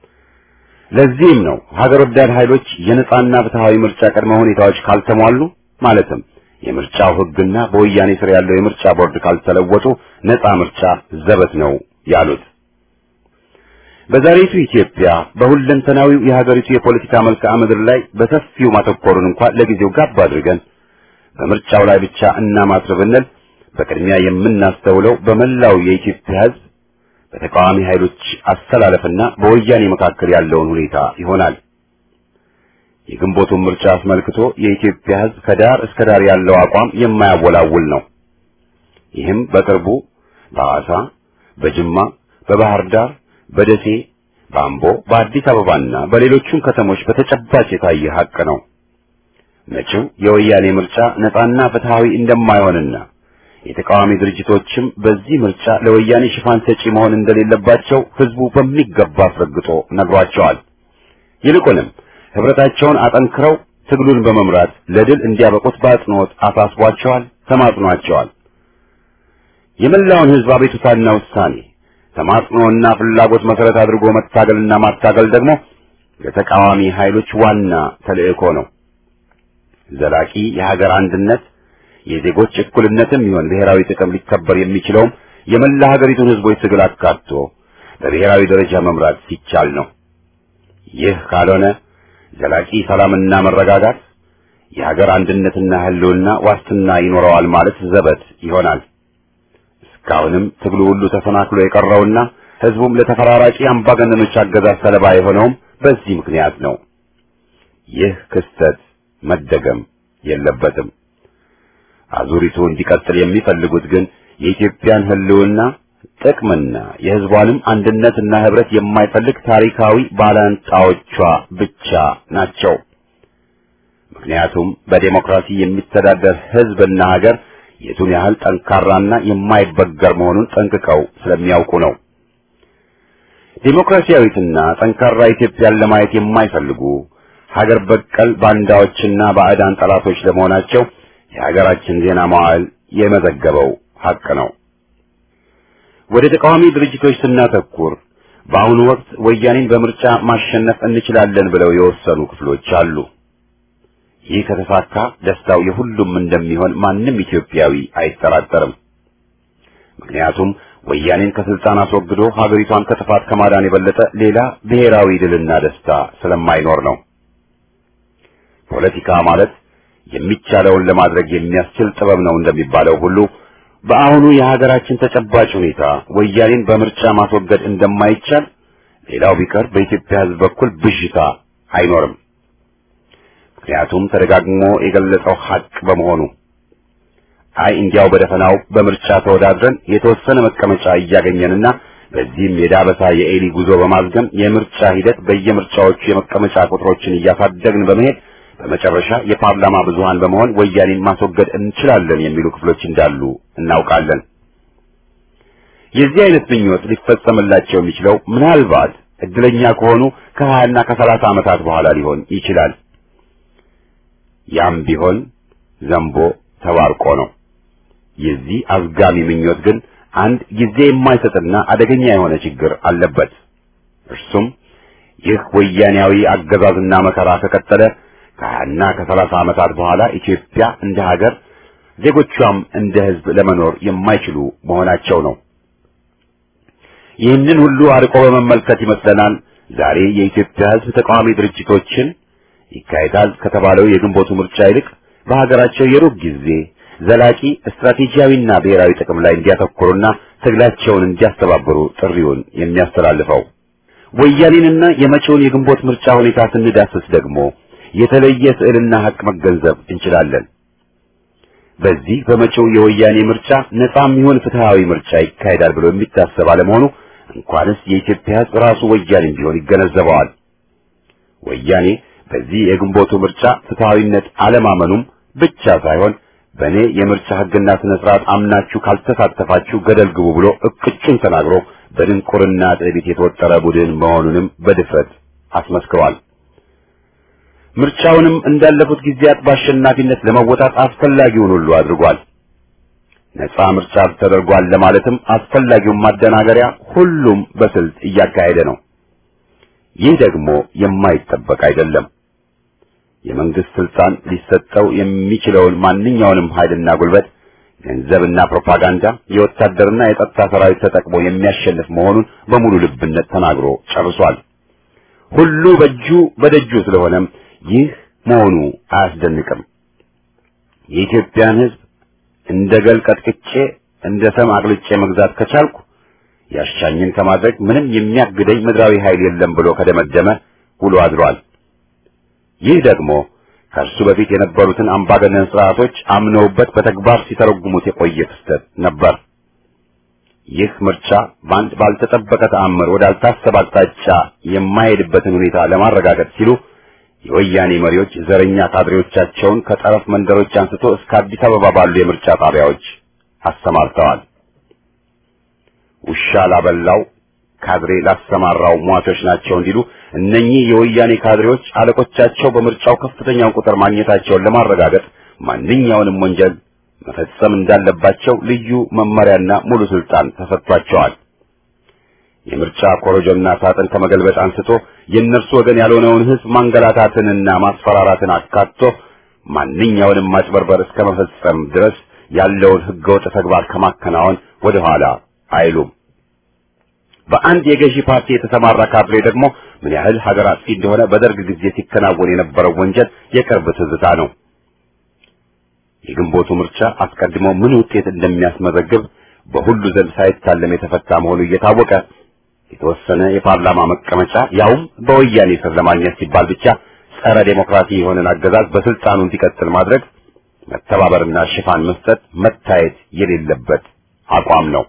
ለዚህም ነው ሀገር ወዳድ ኃይሎች የነጻና ፍትሃዊ ምርጫ ቅድመ ሁኔታዎች ካልተሟሉ ማለትም የምርጫው ሕግና በወያኔ ስር ያለው የምርጫ ቦርድ ካልተለወጡ ነጻ ምርጫ ዘበት ነው ያሉት። በዛሬቱ ኢትዮጵያ በሁለንተናዊው የሀገሪቱ የፖለቲካ መልክዓ ምድር ላይ በሰፊው ማተኮሩን እንኳን ለጊዜው ጋብ አድርገን በምርጫው ላይ ብቻ እናማትር ብንል በቅድሚያ የምናስተውለው በመላው የኢትዮጵያ ሕዝብ በተቃዋሚ ኃይሎች አስተላለፍና በወያኔ መካከል ያለውን ሁኔታ ይሆናል። የግንቦቱን ምርጫ አስመልክቶ የኢትዮጵያ ሕዝብ ከዳር እስከ ዳር ያለው አቋም የማያወላውል ነው። ይህም በቅርቡ በሐዋሳ፣ በጅማ፣ በባህር ዳር፣ በደሴ፣ በአምቦ፣ በአዲስ አበባና በሌሎቹም ከተሞች በተጨባጭ የታየ ሀቅ ነው። መጪው የወያኔ ምርጫ ነጻና ፍትሃዊ እንደማይሆንና የተቃዋሚ ድርጅቶችም በዚህ ምርጫ ለወያኔ ሽፋን ሰጪ መሆን እንደሌለባቸው ህዝቡ በሚገባ አስረግጦ ነግሯቸዋል። ይልቁንም ህብረታቸውን አጠንክረው ትግሉን በመምራት ለድል እንዲያበቁት በአጽንኦት አሳስቧቸዋል፣ ተማጽኗቸዋል። የመላውን ህዝብ አቤቱታና ውሳኔ ተማጽኖና ፍላጎት መሰረት አድርጎ መታገልና ማታገል ደግሞ የተቃዋሚ ኃይሎች ዋና ተልእኮ ነው። ዘላቂ የሀገር አንድነት የዜጎች እኩልነትም ይሁን ብሔራዊ ጥቅም ሊከበር የሚችለውም የመላ ሀገሪቱን ህዝቦች ትግል አካቶ በብሔራዊ ደረጃ መምራት ሲቻል ነው። ይህ ካልሆነ ዘላቂ ሰላምና መረጋጋት የሀገር አንድነትና ህልውና ዋስትና ይኖረዋል ማለት ዘበት ይሆናል። እስካሁንም ትግሉ ሁሉ ተሰናክሎ የቀረውና ህዝቡም ለተፈራራቂ አምባገነኖች አገዛዝ ሰለባ የሆነውም በዚህ ምክንያት ነው። ይህ ክስተት መደገም የለበትም። አዙሪቱ እንዲቀጥል የሚፈልጉት ግን የኢትዮጵያን ህልውና ጥቅምና የህዝቧንም አንድነትና ህብረት የማይፈልግ ታሪካዊ ባላንጣዎቿ ብቻ ናቸው። ምክንያቱም በዴሞክራሲ የሚተዳደር ህዝብና ሀገር የቱን ያህል ጠንካራና የማይበገር መሆኑን ጠንቅቀው ስለሚያውቁ ነው። ዴሞክራሲያዊትና ጠንካራ ኢትዮጵያን ለማየት የማይፈልጉ ሀገር በቀል ባንዳዎችና ባዕዳን ጠላቶች ለመሆናቸው የሀገራችን ዜና መዋዕል የመዘገበው ሀቅ ነው። ወደ ተቃዋሚ ድርጅቶች ስናተኩር በአሁኑ ወቅት ወያኔን በምርጫ ማሸነፍ እንችላለን ብለው የወሰኑ ክፍሎች አሉ። ይህ ከተሳካ ደስታው የሁሉም እንደሚሆን ማንም ኢትዮጵያዊ አይጠራጠርም። ምክንያቱም ወያኔን ከስልጣን አስወግዶ ሀገሪቷን ከጥፋት ከማዳን የበለጠ ሌላ ብሔራዊ ድልና ደስታ ስለማይኖር ነው። ፖለቲካ ማለት የሚቻለውን ለማድረግ የሚያስችል ጥበብ ነው እንደሚባለው ሁሉ በአሁኑ የሀገራችን ተጨባጭ ሁኔታ ወያኔን በምርጫ ማስወገድ እንደማይቻል ሌላው ቢቀር በኢትዮጵያ ሕዝብ በኩል ብዥታ አይኖርም። ምክንያቱም ተደጋግሞ የገለጸው ሀቅ በመሆኑ አይ እንዲያው በደፈናው በምርጫ ተወዳድረን የተወሰነ መቀመጫ እያገኘንና በዚህም የዳበሳ የኤሊ ጉዞ በማዝገም የምርጫ ሂደት በየምርጫዎቹ የመቀመጫ ቁጥሮችን እያሳደግን በመሄድ በመጨረሻ የፓርላማ ብዙሃን በመሆን ወያኔን ማስወገድ እንችላለን የሚሉ ክፍሎች እንዳሉ እናውቃለን። የዚህ አይነት ምኞት ሊፈጸምላቸው የሚችለው ምናልባት እድለኛ ከሆኑ ከሀያና ከሰላሳ ዓመታት በኋላ ሊሆን ይችላል። ያም ቢሆን ዘንቦ ተባርቆ ነው። የዚህ አዝጋሚ ምኞት ግን አንድ ጊዜ የማይሰጥና አደገኛ የሆነ ችግር አለበት። እርሱም ይህ ወያኔያዊ አገዛዝና መከራ ከቀጠለ ከሀያና ከሰላሳ ዓመታት በኋላ ኢትዮጵያ እንደ ሀገር ዜጎቿም እንደ ሕዝብ ለመኖር የማይችሉ መሆናቸው ነው። ይህንን ሁሉ አርቆ በመመልከት ይመስለናል ዛሬ የኢትዮጵያ ሕዝብ ተቃዋሚ ድርጅቶችን ይካሄዳል ከተባለው የግንቦቱ ምርጫ ይልቅ በሀገራቸው የሩብ ጊዜ ዘላቂ ስትራቴጂያዊና ብሔራዊ ጥቅም ላይ እንዲያተኩሩና ትግላቸውን እንዲያስተባብሩ ጥሪውን የሚያስተላልፈው። ወያኔንና የመጪውን የግንቦት ምርጫ ሁኔታ ስንዳስስ ደግሞ የተለየ ስዕልና ሀቅ መገንዘብ እንችላለን። በዚህ በመጪው የወያኔ ምርጫ ነጻም ይሁን ፍትሃዊ ምርጫ ይካሄዳል ብሎ የሚታሰብ አለመሆኑ እንኳንስ የኢትዮጵያ ሕዝብ ራሱ ወያኔም ቢሆን ይገነዘበዋል። ወያኔ በዚህ የግንቦቱ ምርጫ ፍትሃዊነት አለማመኑም ብቻ ሳይሆን በእኔ የምርጫ ሕግና ስነ ስርዓት አምናችሁ ካልተሳተፋችሁ ገደል ግቡ ብሎ እቅጩን ተናግሮ በድንቁርና ትዕቢት የተወጠረ ቡድን መሆኑንም በድፍረት አስመስክሯል። ምርጫውንም እንዳለፉት ጊዜያት በአሸናፊነት ለመወጣት አስፈላጊውን ሁሉ አድርጓል። ነጻ ምርጫ ተደርጓል ለማለትም አስፈላጊውን ማደናገሪያ ሁሉም በስልት እያካሄደ ነው። ይህ ደግሞ የማይጠበቅ አይደለም። የመንግስት ስልጣን ሊሰጠው የሚችለውን ማንኛውንም ኃይልና ጉልበት፣ ገንዘብና ፕሮፓጋንዳ፣ የወታደርና የጸጥታ ሰራዊት ተጠቅሞ የሚያሸንፍ መሆኑን በሙሉ ልብነት ተናግሮ ጨርሷል። ሁሉ በእጁ በደጁ ስለሆነም ይህ መሆኑ አያስደንቅም። የኢትዮጵያን ሕዝብ እንደ ገል ቀጥቅጬ እንደ ሰም አቅልጬ መግዛት ከቻልኩ ያሻኝን ከማድረግ ምንም የሚያግደኝ ምድራዊ ኃይል የለም ብሎ ከደመደመ ውሎ አድሯል። ይህ ደግሞ ከእርሱ በፊት የነበሩትን አምባገነን ስርዓቶች አምነውበት በተግባር ሲተረጉሙት የቆየ ክስተት ነበር። ይህ ምርጫ በአንድ ባልተጠበቀ ተአምር ወዳልታሰበ አቅጣጫ የማይሄድበትን ሁኔታ ለማረጋገጥ ሲሉ የወያኔ መሪዎች ዘረኛ ካድሬዎቻቸውን ከጠረፍ መንደሮች አንስቶ እስከ አዲስ አበባ ባሉ የምርጫ ጣቢያዎች አሰማርተዋል። ውሻ ላበላው ካድሬ ላሰማራው ሟቾች ናቸው እንዲሉ እነኚህ የወያኔ ካድሬዎች አለቆቻቸው በምርጫው ከፍተኛውን ቁጥር ማግኘታቸውን ለማረጋገጥ ማንኛውንም ወንጀል መፈጸም እንዳለባቸው ልዩ መመሪያና ሙሉ ስልጣን ተሰጥቷቸዋል። የምርጫ ኮረጆና ሳጥን ከመገልበጥ አንስቶ የእነርሱ ወገን ያልሆነውን ሕዝብ ማንገላታትንና ማስፈራራትን አካቶ ማንኛውንም ማጭበርበር እስከ መፈጸም ድረስ ያለውን ሕገወጥ ተግባር ከማከናወን ወደ ኋላ አይሉም። በአንድ የገዢ ፓርቲ የተሰማራ ካድሬ ደግሞ ምን ያህል ሀገር አጥፊ እንደሆነ በደርግ ጊዜ ሲከናወን የነበረው ወንጀል የቅርብ ትዝታ ነው። የግንቦቱ ምርጫ አስቀድሞ ምን ውጤት እንደሚያስመዘግብ በሁሉ ዘንድ ሳይታለም የተፈታ መሆኑ እየታወቀ የተወሰነ የፓርላማ መቀመጫ ያውም በወያኔ ስር ለማግኘት ሲባል ብቻ ጸረ ዴሞክራሲ የሆነን አገዛዝ በስልጣኑ እንዲቀጥል ማድረግ መተባበርና ሽፋን መስጠት መታየት የሌለበት አቋም ነው።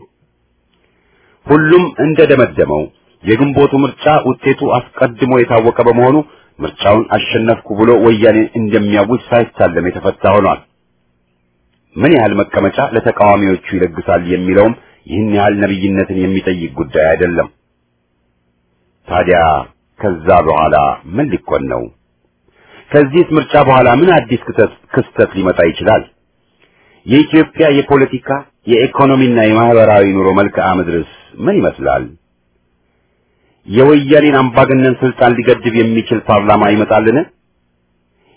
ሁሉም እንደደመደመው የግንቦቱ ምርጫ ውጤቱ አስቀድሞ የታወቀ በመሆኑ ምርጫውን አሸነፍኩ ብሎ ወያኔን እንደሚያውጅ ሳይታለም የተፈታ ሆኗል። ምን ያህል መቀመጫ ለተቃዋሚዎቹ ይለግሳል የሚለውም ይህን ያህል ነብይነትን የሚጠይቅ ጉዳይ አይደለም። ታዲያ ከዛ በኋላ ምን ሊኮን ነው? ከዚህስ ምርጫ በኋላ ምን አዲስ ክስተት ክስተት ሊመጣ ይችላል? የኢትዮጵያ የፖለቲካ የኢኮኖሚና የማህበራዊ ኑሮ መልክዓ ምድርስ ምን ይመስላል? የወያኔን አምባገነን ስልጣን ሊገድብ የሚችል ፓርላማ ይመጣልን?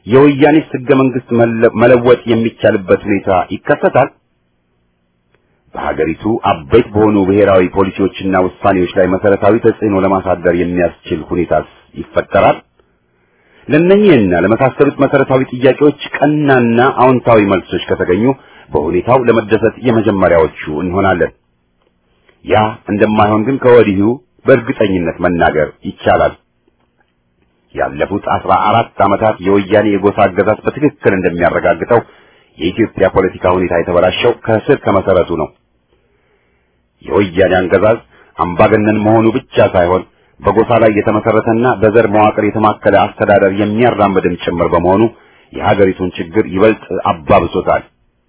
የወያኔስ ሕገ መንግስት መለወጥ የሚቻልበት ሁኔታ ይከሰታል? በሀገሪቱ አበይት በሆኑ ብሔራዊ ፖሊሲዎችና ውሳኔዎች ላይ መሰረታዊ ተጽዕኖ ለማሳደር የሚያስችል ሁኔታስ ይፈጠራል? ለእነኚህና ለመሳሰሉት መሰረታዊ ጥያቄዎች ቀናና አዎንታዊ መልሶች ከተገኙ በሁኔታው ለመደሰት የመጀመሪያዎቹ እንሆናለን። ያ እንደማይሆን ግን ከወዲሁ በእርግጠኝነት መናገር ይቻላል። ያለፉት አስራ አራት ዓመታት የወያኔ የጎሳ አገዛዝ በትክክል እንደሚያረጋግጠው የኢትዮጵያ ፖለቲካ ሁኔታ የተበላሸው ከስር ከመሰረቱ ነው። የወያኔ አገዛዝ አምባገነን መሆኑ ብቻ ሳይሆን በጎሳ ላይ የተመሰረተና በዘር መዋቅር የተማከለ አስተዳደር የሚያራምድም ጭምር በመሆኑ የሀገሪቱን ችግር ይበልጥ አባብሶታል።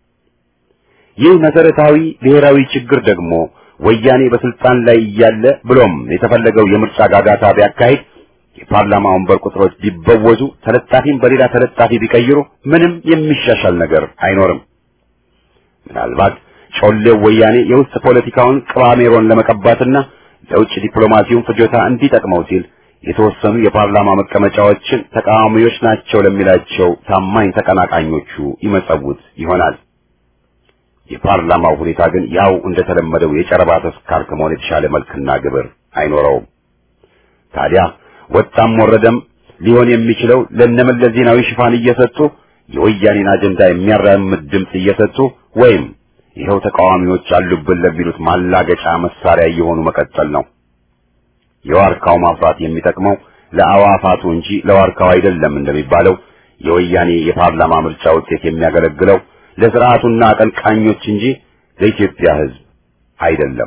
ይህ መሰረታዊ ብሔራዊ ችግር ደግሞ ወያኔ በስልጣን ላይ እያለ ብሎም የተፈለገው የምርጫ ጋጋታ ቢያካሂድ የፓርላማ ወንበር ቁጥሮች ቢበወዙ ተለጣፊም በሌላ ተለጣፊ ቢቀይሩ ምንም የሚሻሻል ነገር አይኖርም። ምናልባት ጮሌው ወያኔ የውስጥ ፖለቲካውን ቅባሜሮን ለመቀባትና ለውጭ ዲፕሎማሲውን ፍጆታ እንዲጠቅመው ሲል የተወሰኑ የፓርላማ መቀመጫዎችን ተቃዋሚዎች ናቸው ለሚላቸው ታማኝ ተቀናቃኞቹ ይመጸውት ይሆናል። የፓርላማው ሁኔታ ግን ያው እንደተለመደው የጨረባ ተስካር ከመሆን የተሻለ መልክና ግብር አይኖረውም። ታዲያ ወጣም ወረደም ሊሆን የሚችለው ለነመለስ ዜናዊ ሽፋን እየሰጡ የወያኔን አጀንዳ የሚያራምድ ድምፅ እየሰጡ ወይም ይኸው ተቃዋሚዎች አሉብን ለሚሉት ማላገጫ መሳሪያ እየሆኑ መቀጠል ነው። የዋርካው ማፍራት የሚጠቅመው ለአዋፋቱ እንጂ ለዋርካው አይደለም እንደሚባለው የወያኔ የፓርላማ ምርጫ ውጤት የሚያገለግለው ለስርዓቱና አቀንቃኞች እንጂ ለኢትዮጵያ ሕዝብ አይደለም።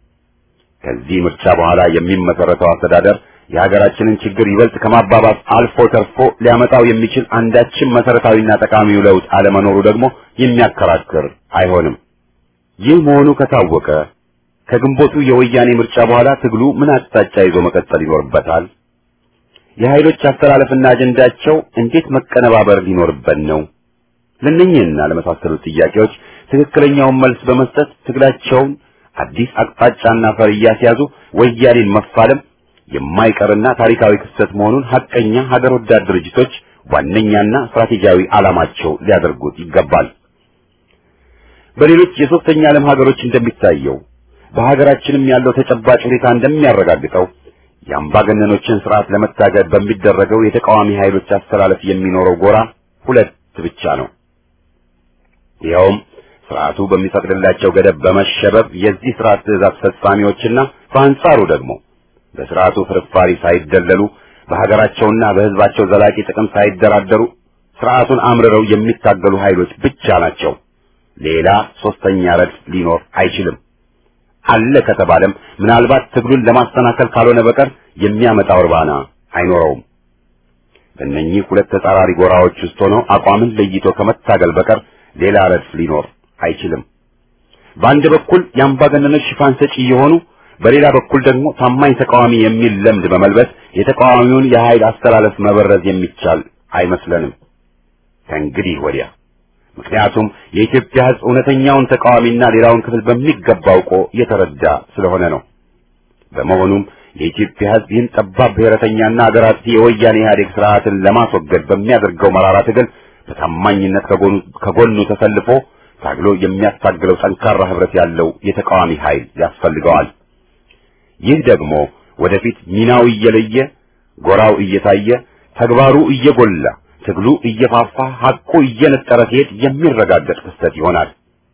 ከዚህ ምርጫ በኋላ የሚመሰረተው አስተዳደር የሀገራችንን ችግር ይበልጥ ከማባባስ አልፎ ተርፎ ሊያመጣው የሚችል አንዳችም መሰረታዊና ጠቃሚው ለውጥ አለመኖሩ ደግሞ የሚያከራክር አይሆንም። ይህ መሆኑ ከታወቀ ከግንቦቱ የወያኔ ምርጫ በኋላ ትግሉ ምን አቅጣጫ ይዞ መቀጠል ይኖርበታል? የኃይሎች አስተላለፍና አጀንዳቸው እንዴት መቀነባበር ሊኖርበት ነው? ለእነኚህና ለመሳሰሉት ጥያቄዎች ትክክለኛውን መልስ በመስጠት ትግላቸውን አዲስ አቅጣጫና ፈር እያስያዙ ወያኔን መፋለም የማይቀርና ታሪካዊ ክስተት መሆኑን ሐቀኛ ሀገር ወዳድ ድርጅቶች ዋነኛና ስትራቴጂያዊ ዓላማቸው ሊያደርጉት ይገባል። በሌሎች የሶስተኛ ዓለም ሀገሮች እንደሚታየው በሀገራችንም ያለው ተጨባጭ ሁኔታ እንደሚያረጋግጠው የአምባገነኖችን ስርዓት ለመታገል በሚደረገው የተቃዋሚ ኃይሎች አስተላለፍ የሚኖረው ጎራ ሁለት ብቻ ነው። ይኸውም ስርዓቱ በሚፈቅድላቸው ገደብ በመሸበብ የዚህ ስርዓት ትዕዛዝ ፈጻሚዎችና በአንጻሩ ደግሞ በስርዓቱ ፍርፋሪ ሳይደለሉ በሀገራቸውና በሕዝባቸው ዘላቂ ጥቅም ሳይደራደሩ ስርዓቱን አምርረው የሚታገሉ ኃይሎች ብቻ ናቸው። ሌላ ሶስተኛ ረድፍ ሊኖር አይችልም። አለ ከተባለም ምናልባት ትግሉን ለማሰናከል ካልሆነ በቀር የሚያመጣው እርባና አይኖረውም። በእነኚህ ሁለት ተጻራሪ ጎራዎች ውስጥ ሆኖ አቋምን ለይቶ ከመታገል በቀር ሌላ ረድፍ ሊኖር አይችልም። በአንድ በኩል የአምባገነኖች ሽፋን ሰጪ የሆኑ በሌላ በኩል ደግሞ ታማኝ ተቃዋሚ የሚል ለምድ በመልበስ የተቃዋሚውን የኃይል አስተላለፍ መበረዝ የሚቻል አይመስለንም ከእንግዲህ ወዲያ። ምክንያቱም የኢትዮጵያ ሕዝብ እውነተኛውን ተቃዋሚና ሌላውን ክፍል በሚገባ አውቆ የተረዳ ስለሆነ ነው። በመሆኑም የኢትዮጵያ ሕዝብ ይህን ጠባብ ብሔረተኛና አገር አጥፊ የወያኔ ኢህአዴግ ስርዓትን ለማስወገድ በሚያደርገው መራራ ትግል በታማኝነት ከጎኑ ከጎኑ ተሰልፎ ታግሎ የሚያስታግለው ጠንካራ ህብረት ያለው የተቃዋሚ ኃይል ያስፈልገዋል። ይህ ደግሞ ወደፊት ሚናው እየለየ ጎራው እየታየ ተግባሩ እየጎላ ትግሉ እየፋፋ ሐቁ እየነጠረ ሲሄድ የሚረጋገጥ ክስተት ይሆናል።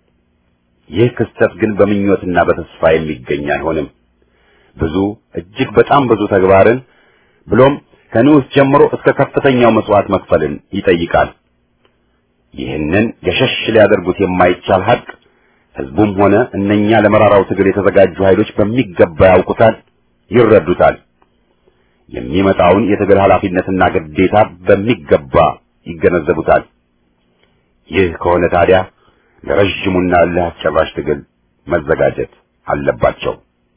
ይህ ክስተት ግን በምኞትና በተስፋ የሚገኝ አይሆንም። ብዙ እጅግ በጣም ብዙ ተግባርን ብሎም ከንዑስ ጀምሮ እስከ ከፍተኛው መስዋዕት መክፈልን ይጠይቃል። ይህንን ገሸሽ ሊያደርጉት የማይቻል ሐቅ ህዝቡም ሆነ እነኛ ለመራራው ትግል የተዘጋጁ ኃይሎች በሚገባ ያውቁታል፣ ይረዱታል። የሚመጣውን የትግል ኃላፊነትና ግዴታ በሚገባ ይገነዘቡታል። ይህ ከሆነ ታዲያ ለረዥሙና እልህ አስጨራሽ ትግል መዘጋጀት አለባቸው።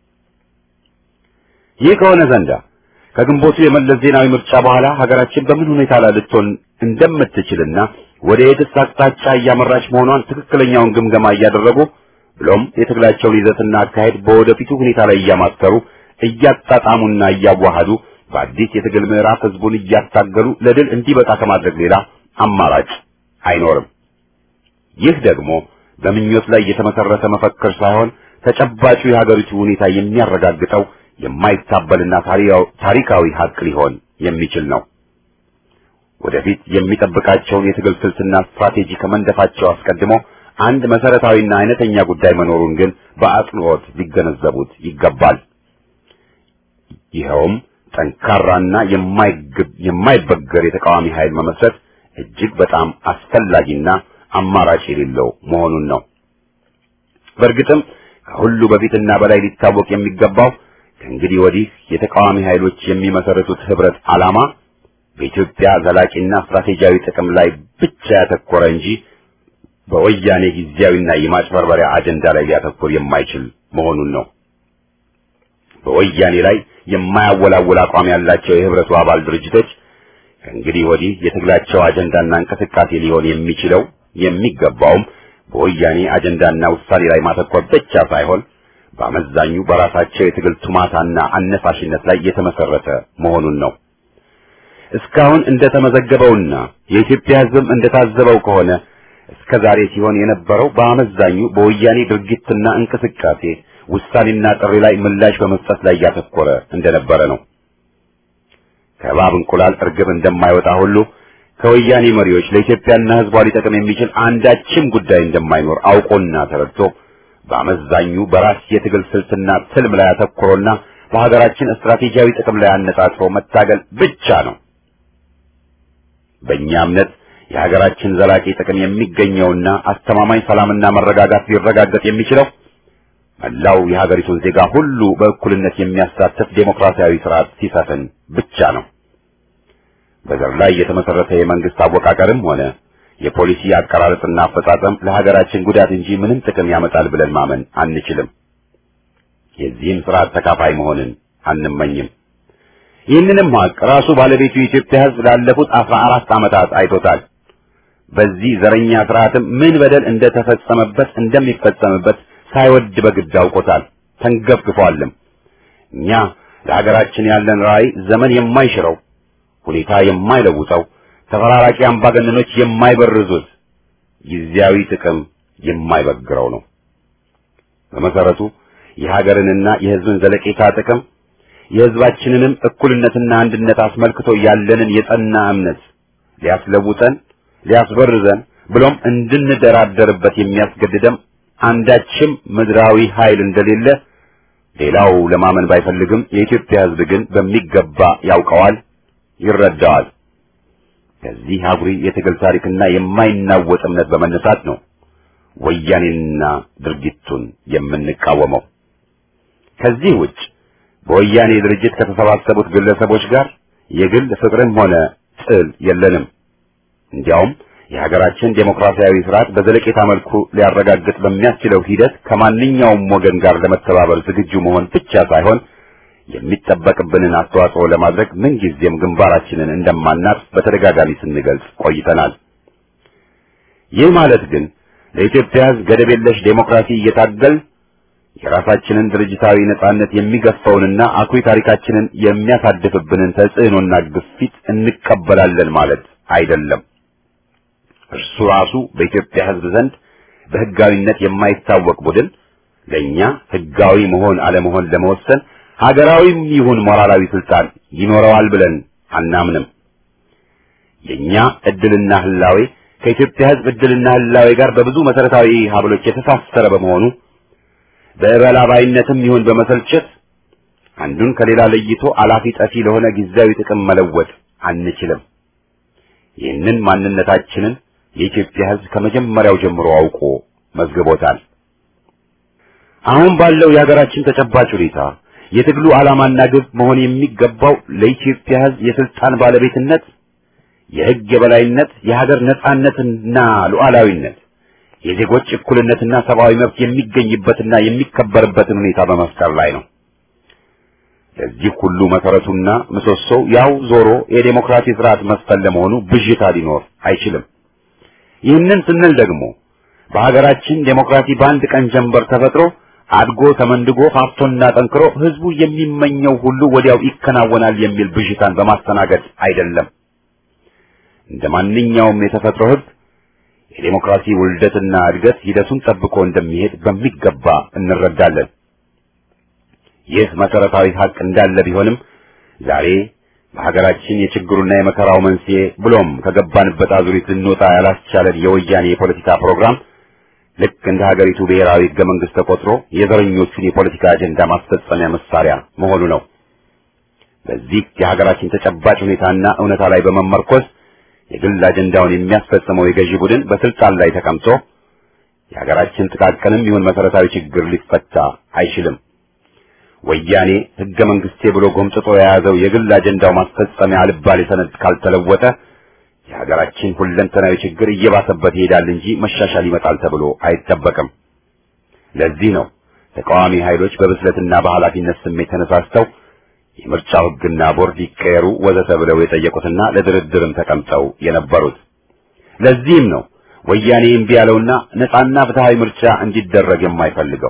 ይህ ከሆነ ዘንዳ ከግንቦቱ የመለስ ዜናዊ ምርጫ በኋላ ሀገራችን በምን ሁኔታ ላይ ልትሆን እንደምትችልና ወደ የትስ አቅጣጫ እያመራች መሆኗን ትክክለኛውን ግምገማ እያደረጉ ብሎም የትግላቸውን ይዘትና አካሄድ በወደፊቱ ሁኔታ ላይ እያማተሩ እያጣጣሙና እያዋሃዱ በአዲስ የትግል ምዕራፍ ህዝቡን እያታገሉ ለድል እንዲበቃ ከማድረግ ሌላ አማራጭ አይኖርም። ይህ ደግሞ በምኞት ላይ የተመሰረተ መፈክር ሳይሆን ተጨባጩ የሀገሪቱ ሁኔታ የሚያረጋግጠው የማይታበልና ታሪካዊ ሀቅ ሊሆን የሚችል ነው። ወደፊት የሚጠብቃቸውን የትግል ስልትና ስትራቴጂ ከመንደፋቸው አስቀድሞ አንድ መሰረታዊና አይነተኛ ጉዳይ መኖሩን ግን በአጽንኦት ሊገነዘቡት ይገባል። ይኸውም ጠንካራና የማይበገር የተቃዋሚ ኃይል መመስረት እጅግ በጣም አስፈላጊና አማራጭ የሌለው መሆኑን ነው። በእርግጥም ከሁሉ በፊትና በላይ ሊታወቅ የሚገባው ከእንግዲህ ወዲህ የተቃዋሚ ኃይሎች የሚመሰርቱት ህብረት ዓላማ በኢትዮጵያ ዘላቂና ስትራቴጂያዊ ጥቅም ላይ ብቻ ያተኮረ እንጂ በወያኔ ጊዜያዊና የማጭበርበሪያ አጀንዳ ላይ ሊያተኩር የማይችል መሆኑን ነው። በወያኔ ላይ የማያወላውል አቋም ያላቸው የህብረቱ አባል ድርጅቶች ከእንግዲህ ወዲህ የትግላቸው አጀንዳና እንቅስቃሴ ሊሆን የሚችለው የሚገባውም በወያኔ አጀንዳና ውሳኔ ላይ ማተኮር ብቻ ሳይሆን በአመዛኙ በራሳቸው የትግል ቱማታና አነሳሽነት ላይ የተመሰረተ መሆኑን ነው። እስካሁን እንደተመዘገበውና የኢትዮጵያ ሕዝብም እንደታዘበው ከሆነ እስከ ዛሬ ሲሆን የነበረው በአመዛኙ በወያኔ ድርጊትና እንቅስቃሴ ውሳኔና ጥሪ ላይ ምላሽ በመስጠት ላይ ያተኮረ እንደነበረ ነው። ከእባብ እንቁላል እርግብ እንደማይወጣ ሁሉ ከወያኔ መሪዎች ለኢትዮጵያና ሕዝቧ ሊጠቅም የሚችል አንዳችም ጉዳይ እንደማይኖር አውቆና ተረድቶ በአመዛኙ በራስ የትግል ስልትና ትልም ላይ አተኩሮና በሀገራችን ስትራቴጂያዊ ጥቅም ላይ አነጣጥሮ መታገል ብቻ ነው። በእኛ እምነት የሀገራችን ዘላቂ ጥቅም የሚገኘውና አስተማማኝ ሰላምና መረጋጋት ሊረጋገጥ የሚችለው መላው የሀገሪቱን ዜጋ ሁሉ በእኩልነት የሚያሳትፍ ዴሞክራሲያዊ ስርዓት ሲሰፍን ብቻ ነው። በዘር ላይ የተመሰረተ የመንግስት አወቃቀርም ሆነ የፖሊሲ አቀራረጽና አፈጻጸም ለሀገራችን ጉዳት እንጂ ምንም ጥቅም ያመጣል ብለን ማመን አንችልም። የዚህም ስርዓት ተካፋይ መሆንን አንመኝም። ይህንንም ሀቅ ራሱ ባለቤቱ የኢትዮጵያ ሕዝብ ላለፉት አስራ አራት ዓመታት አይቶታል። በዚህ ዘረኛ ስርዓትም ምን በደል እንደተፈጸመበት እንደሚፈጸምበት ሳይወድ በግድ አውቆታል፣ ተንገፍግፏልም። እኛ ለሀገራችን ያለን ራዕይ ዘመን የማይሽረው ሁኔታ የማይለውጠው ተፈራራቂ አምባገነኖች የማይበርዙት ጊዜያዊ ጥቅም የማይበግረው ነው። በመሰረቱ የሀገርንና የሕዝብን ዘለቄታ ጥቅም የሕዝባችንንም እኩልነትና አንድነት አስመልክቶ ያለንን የጸና እምነት ሊያስለውጠን፣ ሊያስበርዘን ብሎም እንድንደራደርበት የሚያስገድደም አንዳችም ምድራዊ ኃይል እንደሌለ ሌላው ለማመን ባይፈልግም የኢትዮጵያ ሕዝብ ግን በሚገባ ያውቀዋል፣ ይረዳዋል። ከዚህ አጉሪ የትግል ታሪክና የማይናወጥ እምነት በመነሳት ነው ወያኔንና ድርጊቱን የምንቃወመው። ከዚህ ውጭ በወያኔ ድርጅት ከተሰባሰቡት ግለሰቦች ጋር የግል ፍቅርም ሆነ ጥል የለንም። እንዲያውም የሀገራችን ዴሞክራሲያዊ ስርዓት በዘለቄታ መልኩ ሊያረጋግጥ በሚያስችለው ሂደት ከማንኛውም ወገን ጋር ለመተባበር ዝግጁ መሆን ብቻ ሳይሆን የሚጠበቅብንን አስተዋጽኦ ለማድረግ ምንጊዜም ግንባራችንን እንደማናጥ በተደጋጋሚ ስንገልጽ ቆይተናል። ይህ ማለት ግን ለኢትዮጵያ ሕዝብ ገደብ የለሽ ዴሞክራሲ እየታገል የራሳችንን ድርጅታዊ ነጻነት የሚገፋውንና አኩሪ ታሪካችንን የሚያሳድፍብንን ተጽዕኖና ግፊት እንቀበላለን ማለት አይደለም። እርሱ ራሱ በኢትዮጵያ ሕዝብ ዘንድ በሕጋዊነት የማይታወቅ ቡድን ለእኛ ሕጋዊ መሆን አለመሆን ለመወሰን ሀገራዊም ይሁን ሞራላዊ ስልጣን ይኖረዋል ብለን አናምንም። የኛ እድልና ህላዌ ከኢትዮጵያ ሕዝብ እድልና ህላዌ ጋር በብዙ መሰረታዊ ሀብሎች የተሳሰረ በመሆኑ በእበላባይነትም ይሁን በመሰልቸት አንዱን ከሌላ ለይቶ አላፊ ጠፊ ለሆነ ጊዜያዊ ጥቅም መለወጥ አንችልም። ይህንን ማንነታችንን የኢትዮጵያ ሕዝብ ከመጀመሪያው ጀምሮ አውቆ መዝግቦታል። አሁን ባለው የሀገራችን ተጨባጭ ሁኔታ የትግሉ ዓላማና ግብ መሆን የሚገባው ለኢትዮጵያ ሕዝብ የስልጣን ባለቤትነት፣ የሕግ የበላይነት፣ የሀገር ነጻነትና ሉዓላዊነት፣ የዜጎች እኩልነትና ሰብአዊ መብት የሚገኝበትና የሚከበርበትን ሁኔታ በመፍጠር ላይ ነው። ለዚህ ሁሉ መሰረቱና ምሰሶው ያው ዞሮ የዴሞክራሲ ስርዓት መስፈን ለመሆኑ ብዥታ ሊኖር አይችልም። ይህንን ስንል ደግሞ በሀገራችን ዴሞክራሲ በአንድ ቀን ጀንበር ተፈጥሮ አድጎ ተመንድጎ ፋፍቶና ጠንክሮ ህዝቡ የሚመኘው ሁሉ ወዲያው ይከናወናል የሚል ብዥታን በማስተናገድ አይደለም። እንደ ማንኛውም የተፈጥሮ ህግ የዴሞክራሲ ውልደትና እድገት ሂደቱን ጠብቆ እንደሚሄድ በሚገባ እንረዳለን። ይህ መሰረታዊ ሀቅ እንዳለ ቢሆንም ዛሬ በሀገራችን የችግሩና የመከራው መንስኤ ብሎም ከገባንበት አዙሪት ልንወጣ ያላስቻለን የወያኔ የፖለቲካ ፕሮግራም ልክ እንደ ሀገሪቱ ብሔራዊ ሕገ መንግስት ተቆጥሮ የዘረኞቹን የፖለቲካ አጀንዳ ማስፈጸሚያ መሳሪያ መሆኑ ነው። በዚህ የሀገራችን ተጨባጭ ሁኔታና እውነታ ላይ በመመርኮዝ የግል አጀንዳውን የሚያስፈጽመው የገዢ ቡድን በስልጣን ላይ ተቀምጦ የሀገራችን ጥቃቅንም ይሁን መሰረታዊ ችግር ሊፈታ አይችልም። ወያኔ ሕገ መንግስቴ ብሎ ጎምጥጦ የያዘው የግል አጀንዳው ማስፈጸሚያ አልባሌ ሰነድ ካልተለወጠ የሀገራችን ሁለንተናዊ ችግር እየባሰበት ይሄዳል እንጂ መሻሻል ይመጣል ተብሎ አይጠበቅም። ለዚህ ነው ተቃዋሚ ኃይሎች በብስለትና በኃላፊነት ስሜት ተነሳስተው የምርጫው ሕግና ቦርድ ይቀየሩ ወዘተ ብለው የጠየቁትና ለድርድርም ተቀምጠው የነበሩት። ለዚህም ነው ወያኔ እምቢ ያለውና ነጻና ፍትሃዊ ምርጫ እንዲደረግ የማይፈልገው።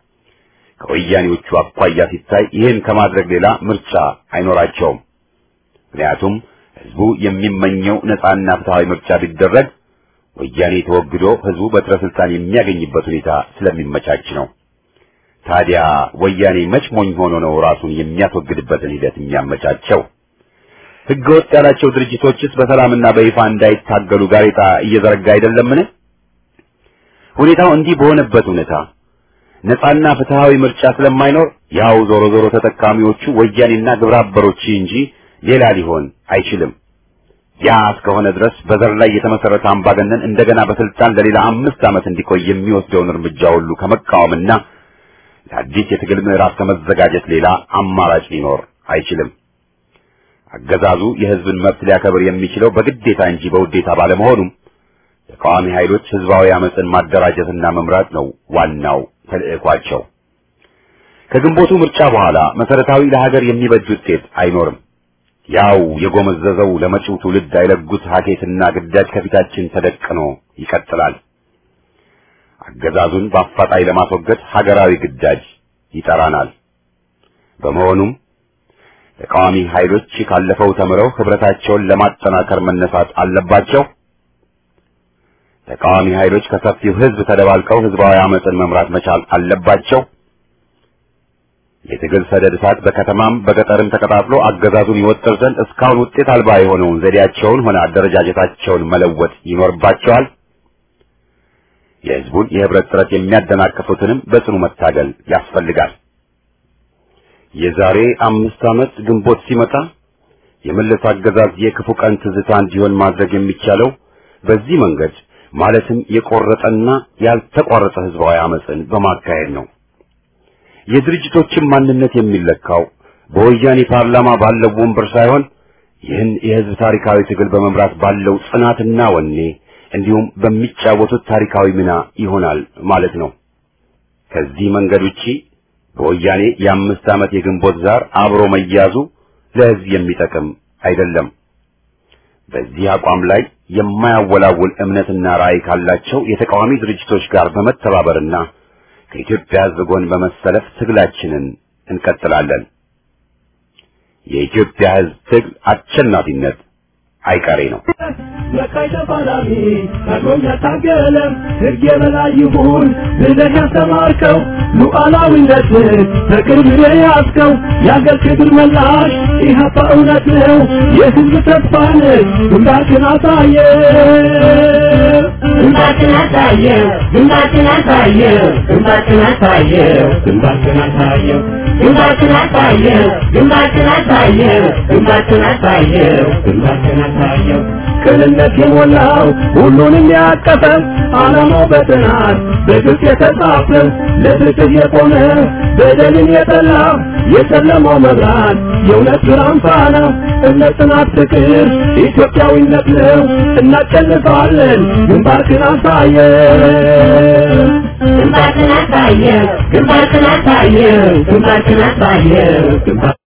ከወያኔዎቹ አኳያ ሲታይ ይህን ከማድረግ ሌላ ምርጫ አይኖራቸውም። ምክንያቱም ህዝቡ የሚመኘው ነጻና ፍትሃዊ ምርጫ ቢደረግ ወያኔ ተወግዶ ህዝቡ በትረ ስልጣን የሚያገኝበት ሁኔታ ስለሚመቻች ነው። ታዲያ ወያኔ መች ሞኝ ሆኖ ነው ራሱን የሚያስወግድበትን ሂደት የሚያመቻቸው? ህገ ወጥ ያላቸው ድርጅቶችስ በሰላምና በይፋ እንዳይታገሉ ጋሬጣ እየዘረጋ አይደለምን? ሁኔታው እንዲህ በሆነበት ሁኔታ ነጻና ፍትሃዊ ምርጫ ስለማይኖር ያው ዞሮ ዞሮ ተጠቃሚዎቹ ወያኔና ግብረ አበሮች እንጂ ሌላ ሊሆን አይችልም። ያ እስከሆነ ድረስ በዘር ላይ የተመሰረተ አምባገነን እንደገና በስልጣን ለሌላ አምስት ዓመት እንዲቆይ የሚወስደውን እርምጃ ሁሉ ከመቃወምና ለአዲስ የትግል ምዕራፍ ከመዘጋጀት ሌላ አማራጭ ሊኖር አይችልም። አገዛዙ የህዝብን መብት ሊያከብር የሚችለው በግዴታ እንጂ በውዴታ ባለመሆኑም ተቃዋሚ ኃይሎች ህዝባዊ አመፅን ማደራጀትና መምራት ነው ዋናው ተልዕኳቸው። ከግንቦቱ ምርጫ በኋላ መሰረታዊ ለሀገር የሚበጅ ውጤት አይኖርም። ያው የጎመዘዘው ለመጪው ትውልድ አይለጉት ሀኬትና ግዳጅ ከፊታችን ተደቅኖ ይቀጥላል። አገዛዙን በአፋጣኝ ለማስወገድ ሀገራዊ ግዳጅ ይጠራናል። በመሆኑም ተቃዋሚ ኃይሎች ካለፈው ተምረው ህብረታቸውን ለማጠናከር መነሳት አለባቸው። ተቃዋሚ ኃይሎች ከሰፊው ህዝብ ተደባልቀው ህዝባዊ አመፅን መምራት መቻል አለባቸው። የትግል ሰደድ እሳት በከተማም በገጠርም ተቀጣጥሎ አገዛዙን ይወጥር ዘንድ እስካሁን ውጤት አልባ የሆነውን ዘዴያቸውን ሆነ አደረጃጀታቸውን መለወጥ ይኖርባቸዋል። የህዝቡን የህብረት ጥረት የሚያደናቅፉትንም በጽኑ መታገል ያስፈልጋል። የዛሬ አምስት ዓመት ግንቦት ሲመጣ የመለስ አገዛዝ የክፉ ቀን ትዝታ እንዲሆን ማድረግ የሚቻለው በዚህ መንገድ ማለትም የቆረጠና ያልተቋረጠ ህዝባዊ አመፅን በማካሄድ ነው። የድርጅቶችን ማንነት የሚለካው በወያኔ ፓርላማ ባለው ወንበር ሳይሆን ይህን የህዝብ ታሪካዊ ትግል በመምራት ባለው ጽናትና ወኔ እንዲሁም በሚጫወቱት ታሪካዊ ሚና ይሆናል ማለት ነው። ከዚህ መንገድ ውጪ በወያኔ የአምስት ዓመት የግንቦት ዛር አብሮ መያዙ ለህዝብ የሚጠቅም አይደለም። በዚህ አቋም ላይ የማያወላውል እምነትና ራዕይ ካላቸው የተቃዋሚ ድርጅቶች ጋር በመተባበርና ከኢትዮጵያ ህዝብ ጎን በመሰለፍ ትግላችንን እንቀጥላለን። የኢትዮጵያ ህዝብ ትግል አሸናፊነት አይቀሬ ነው። ለካይ ተፋላሚ ታግሎም ያታገለ ሕግ የበላይ ይሁን ብለህ ያስተማርከው ሉዓላዊነትን በቅርብ የያዝከው የአገር ክብር መላሽ ኢህአፓ እውነት ነው የህዝብ ተስፋ ነህ ግንባርክን አሳየ ግንባርክን አሳየው ግንባርክን አሳየው ግንባርክን አሳየው ግንባርክን አሳየው ግንባርክን አሳየው ግንባርክን አሳየው ግንባርክን አሳየው ግንባርክን አሳየው ቅንነት የሞላው ሁሉንም ያቀፈ ዓላማው በጥናት በግልጽ የተጻፈ ለፍትህ የቆመ በደልን የጠላ የጨለማው መብራት የእውነት ብርሃን ፋና እምነት፣ ጽናት፣ ፍቅር ኢትዮጵያዊነት ነው። እናሸንፋለን። ግንባርክን አሳየ ግንባርክን አሳየ ግንባርክን አሳየ ግንባርክን አሳየ ግንባር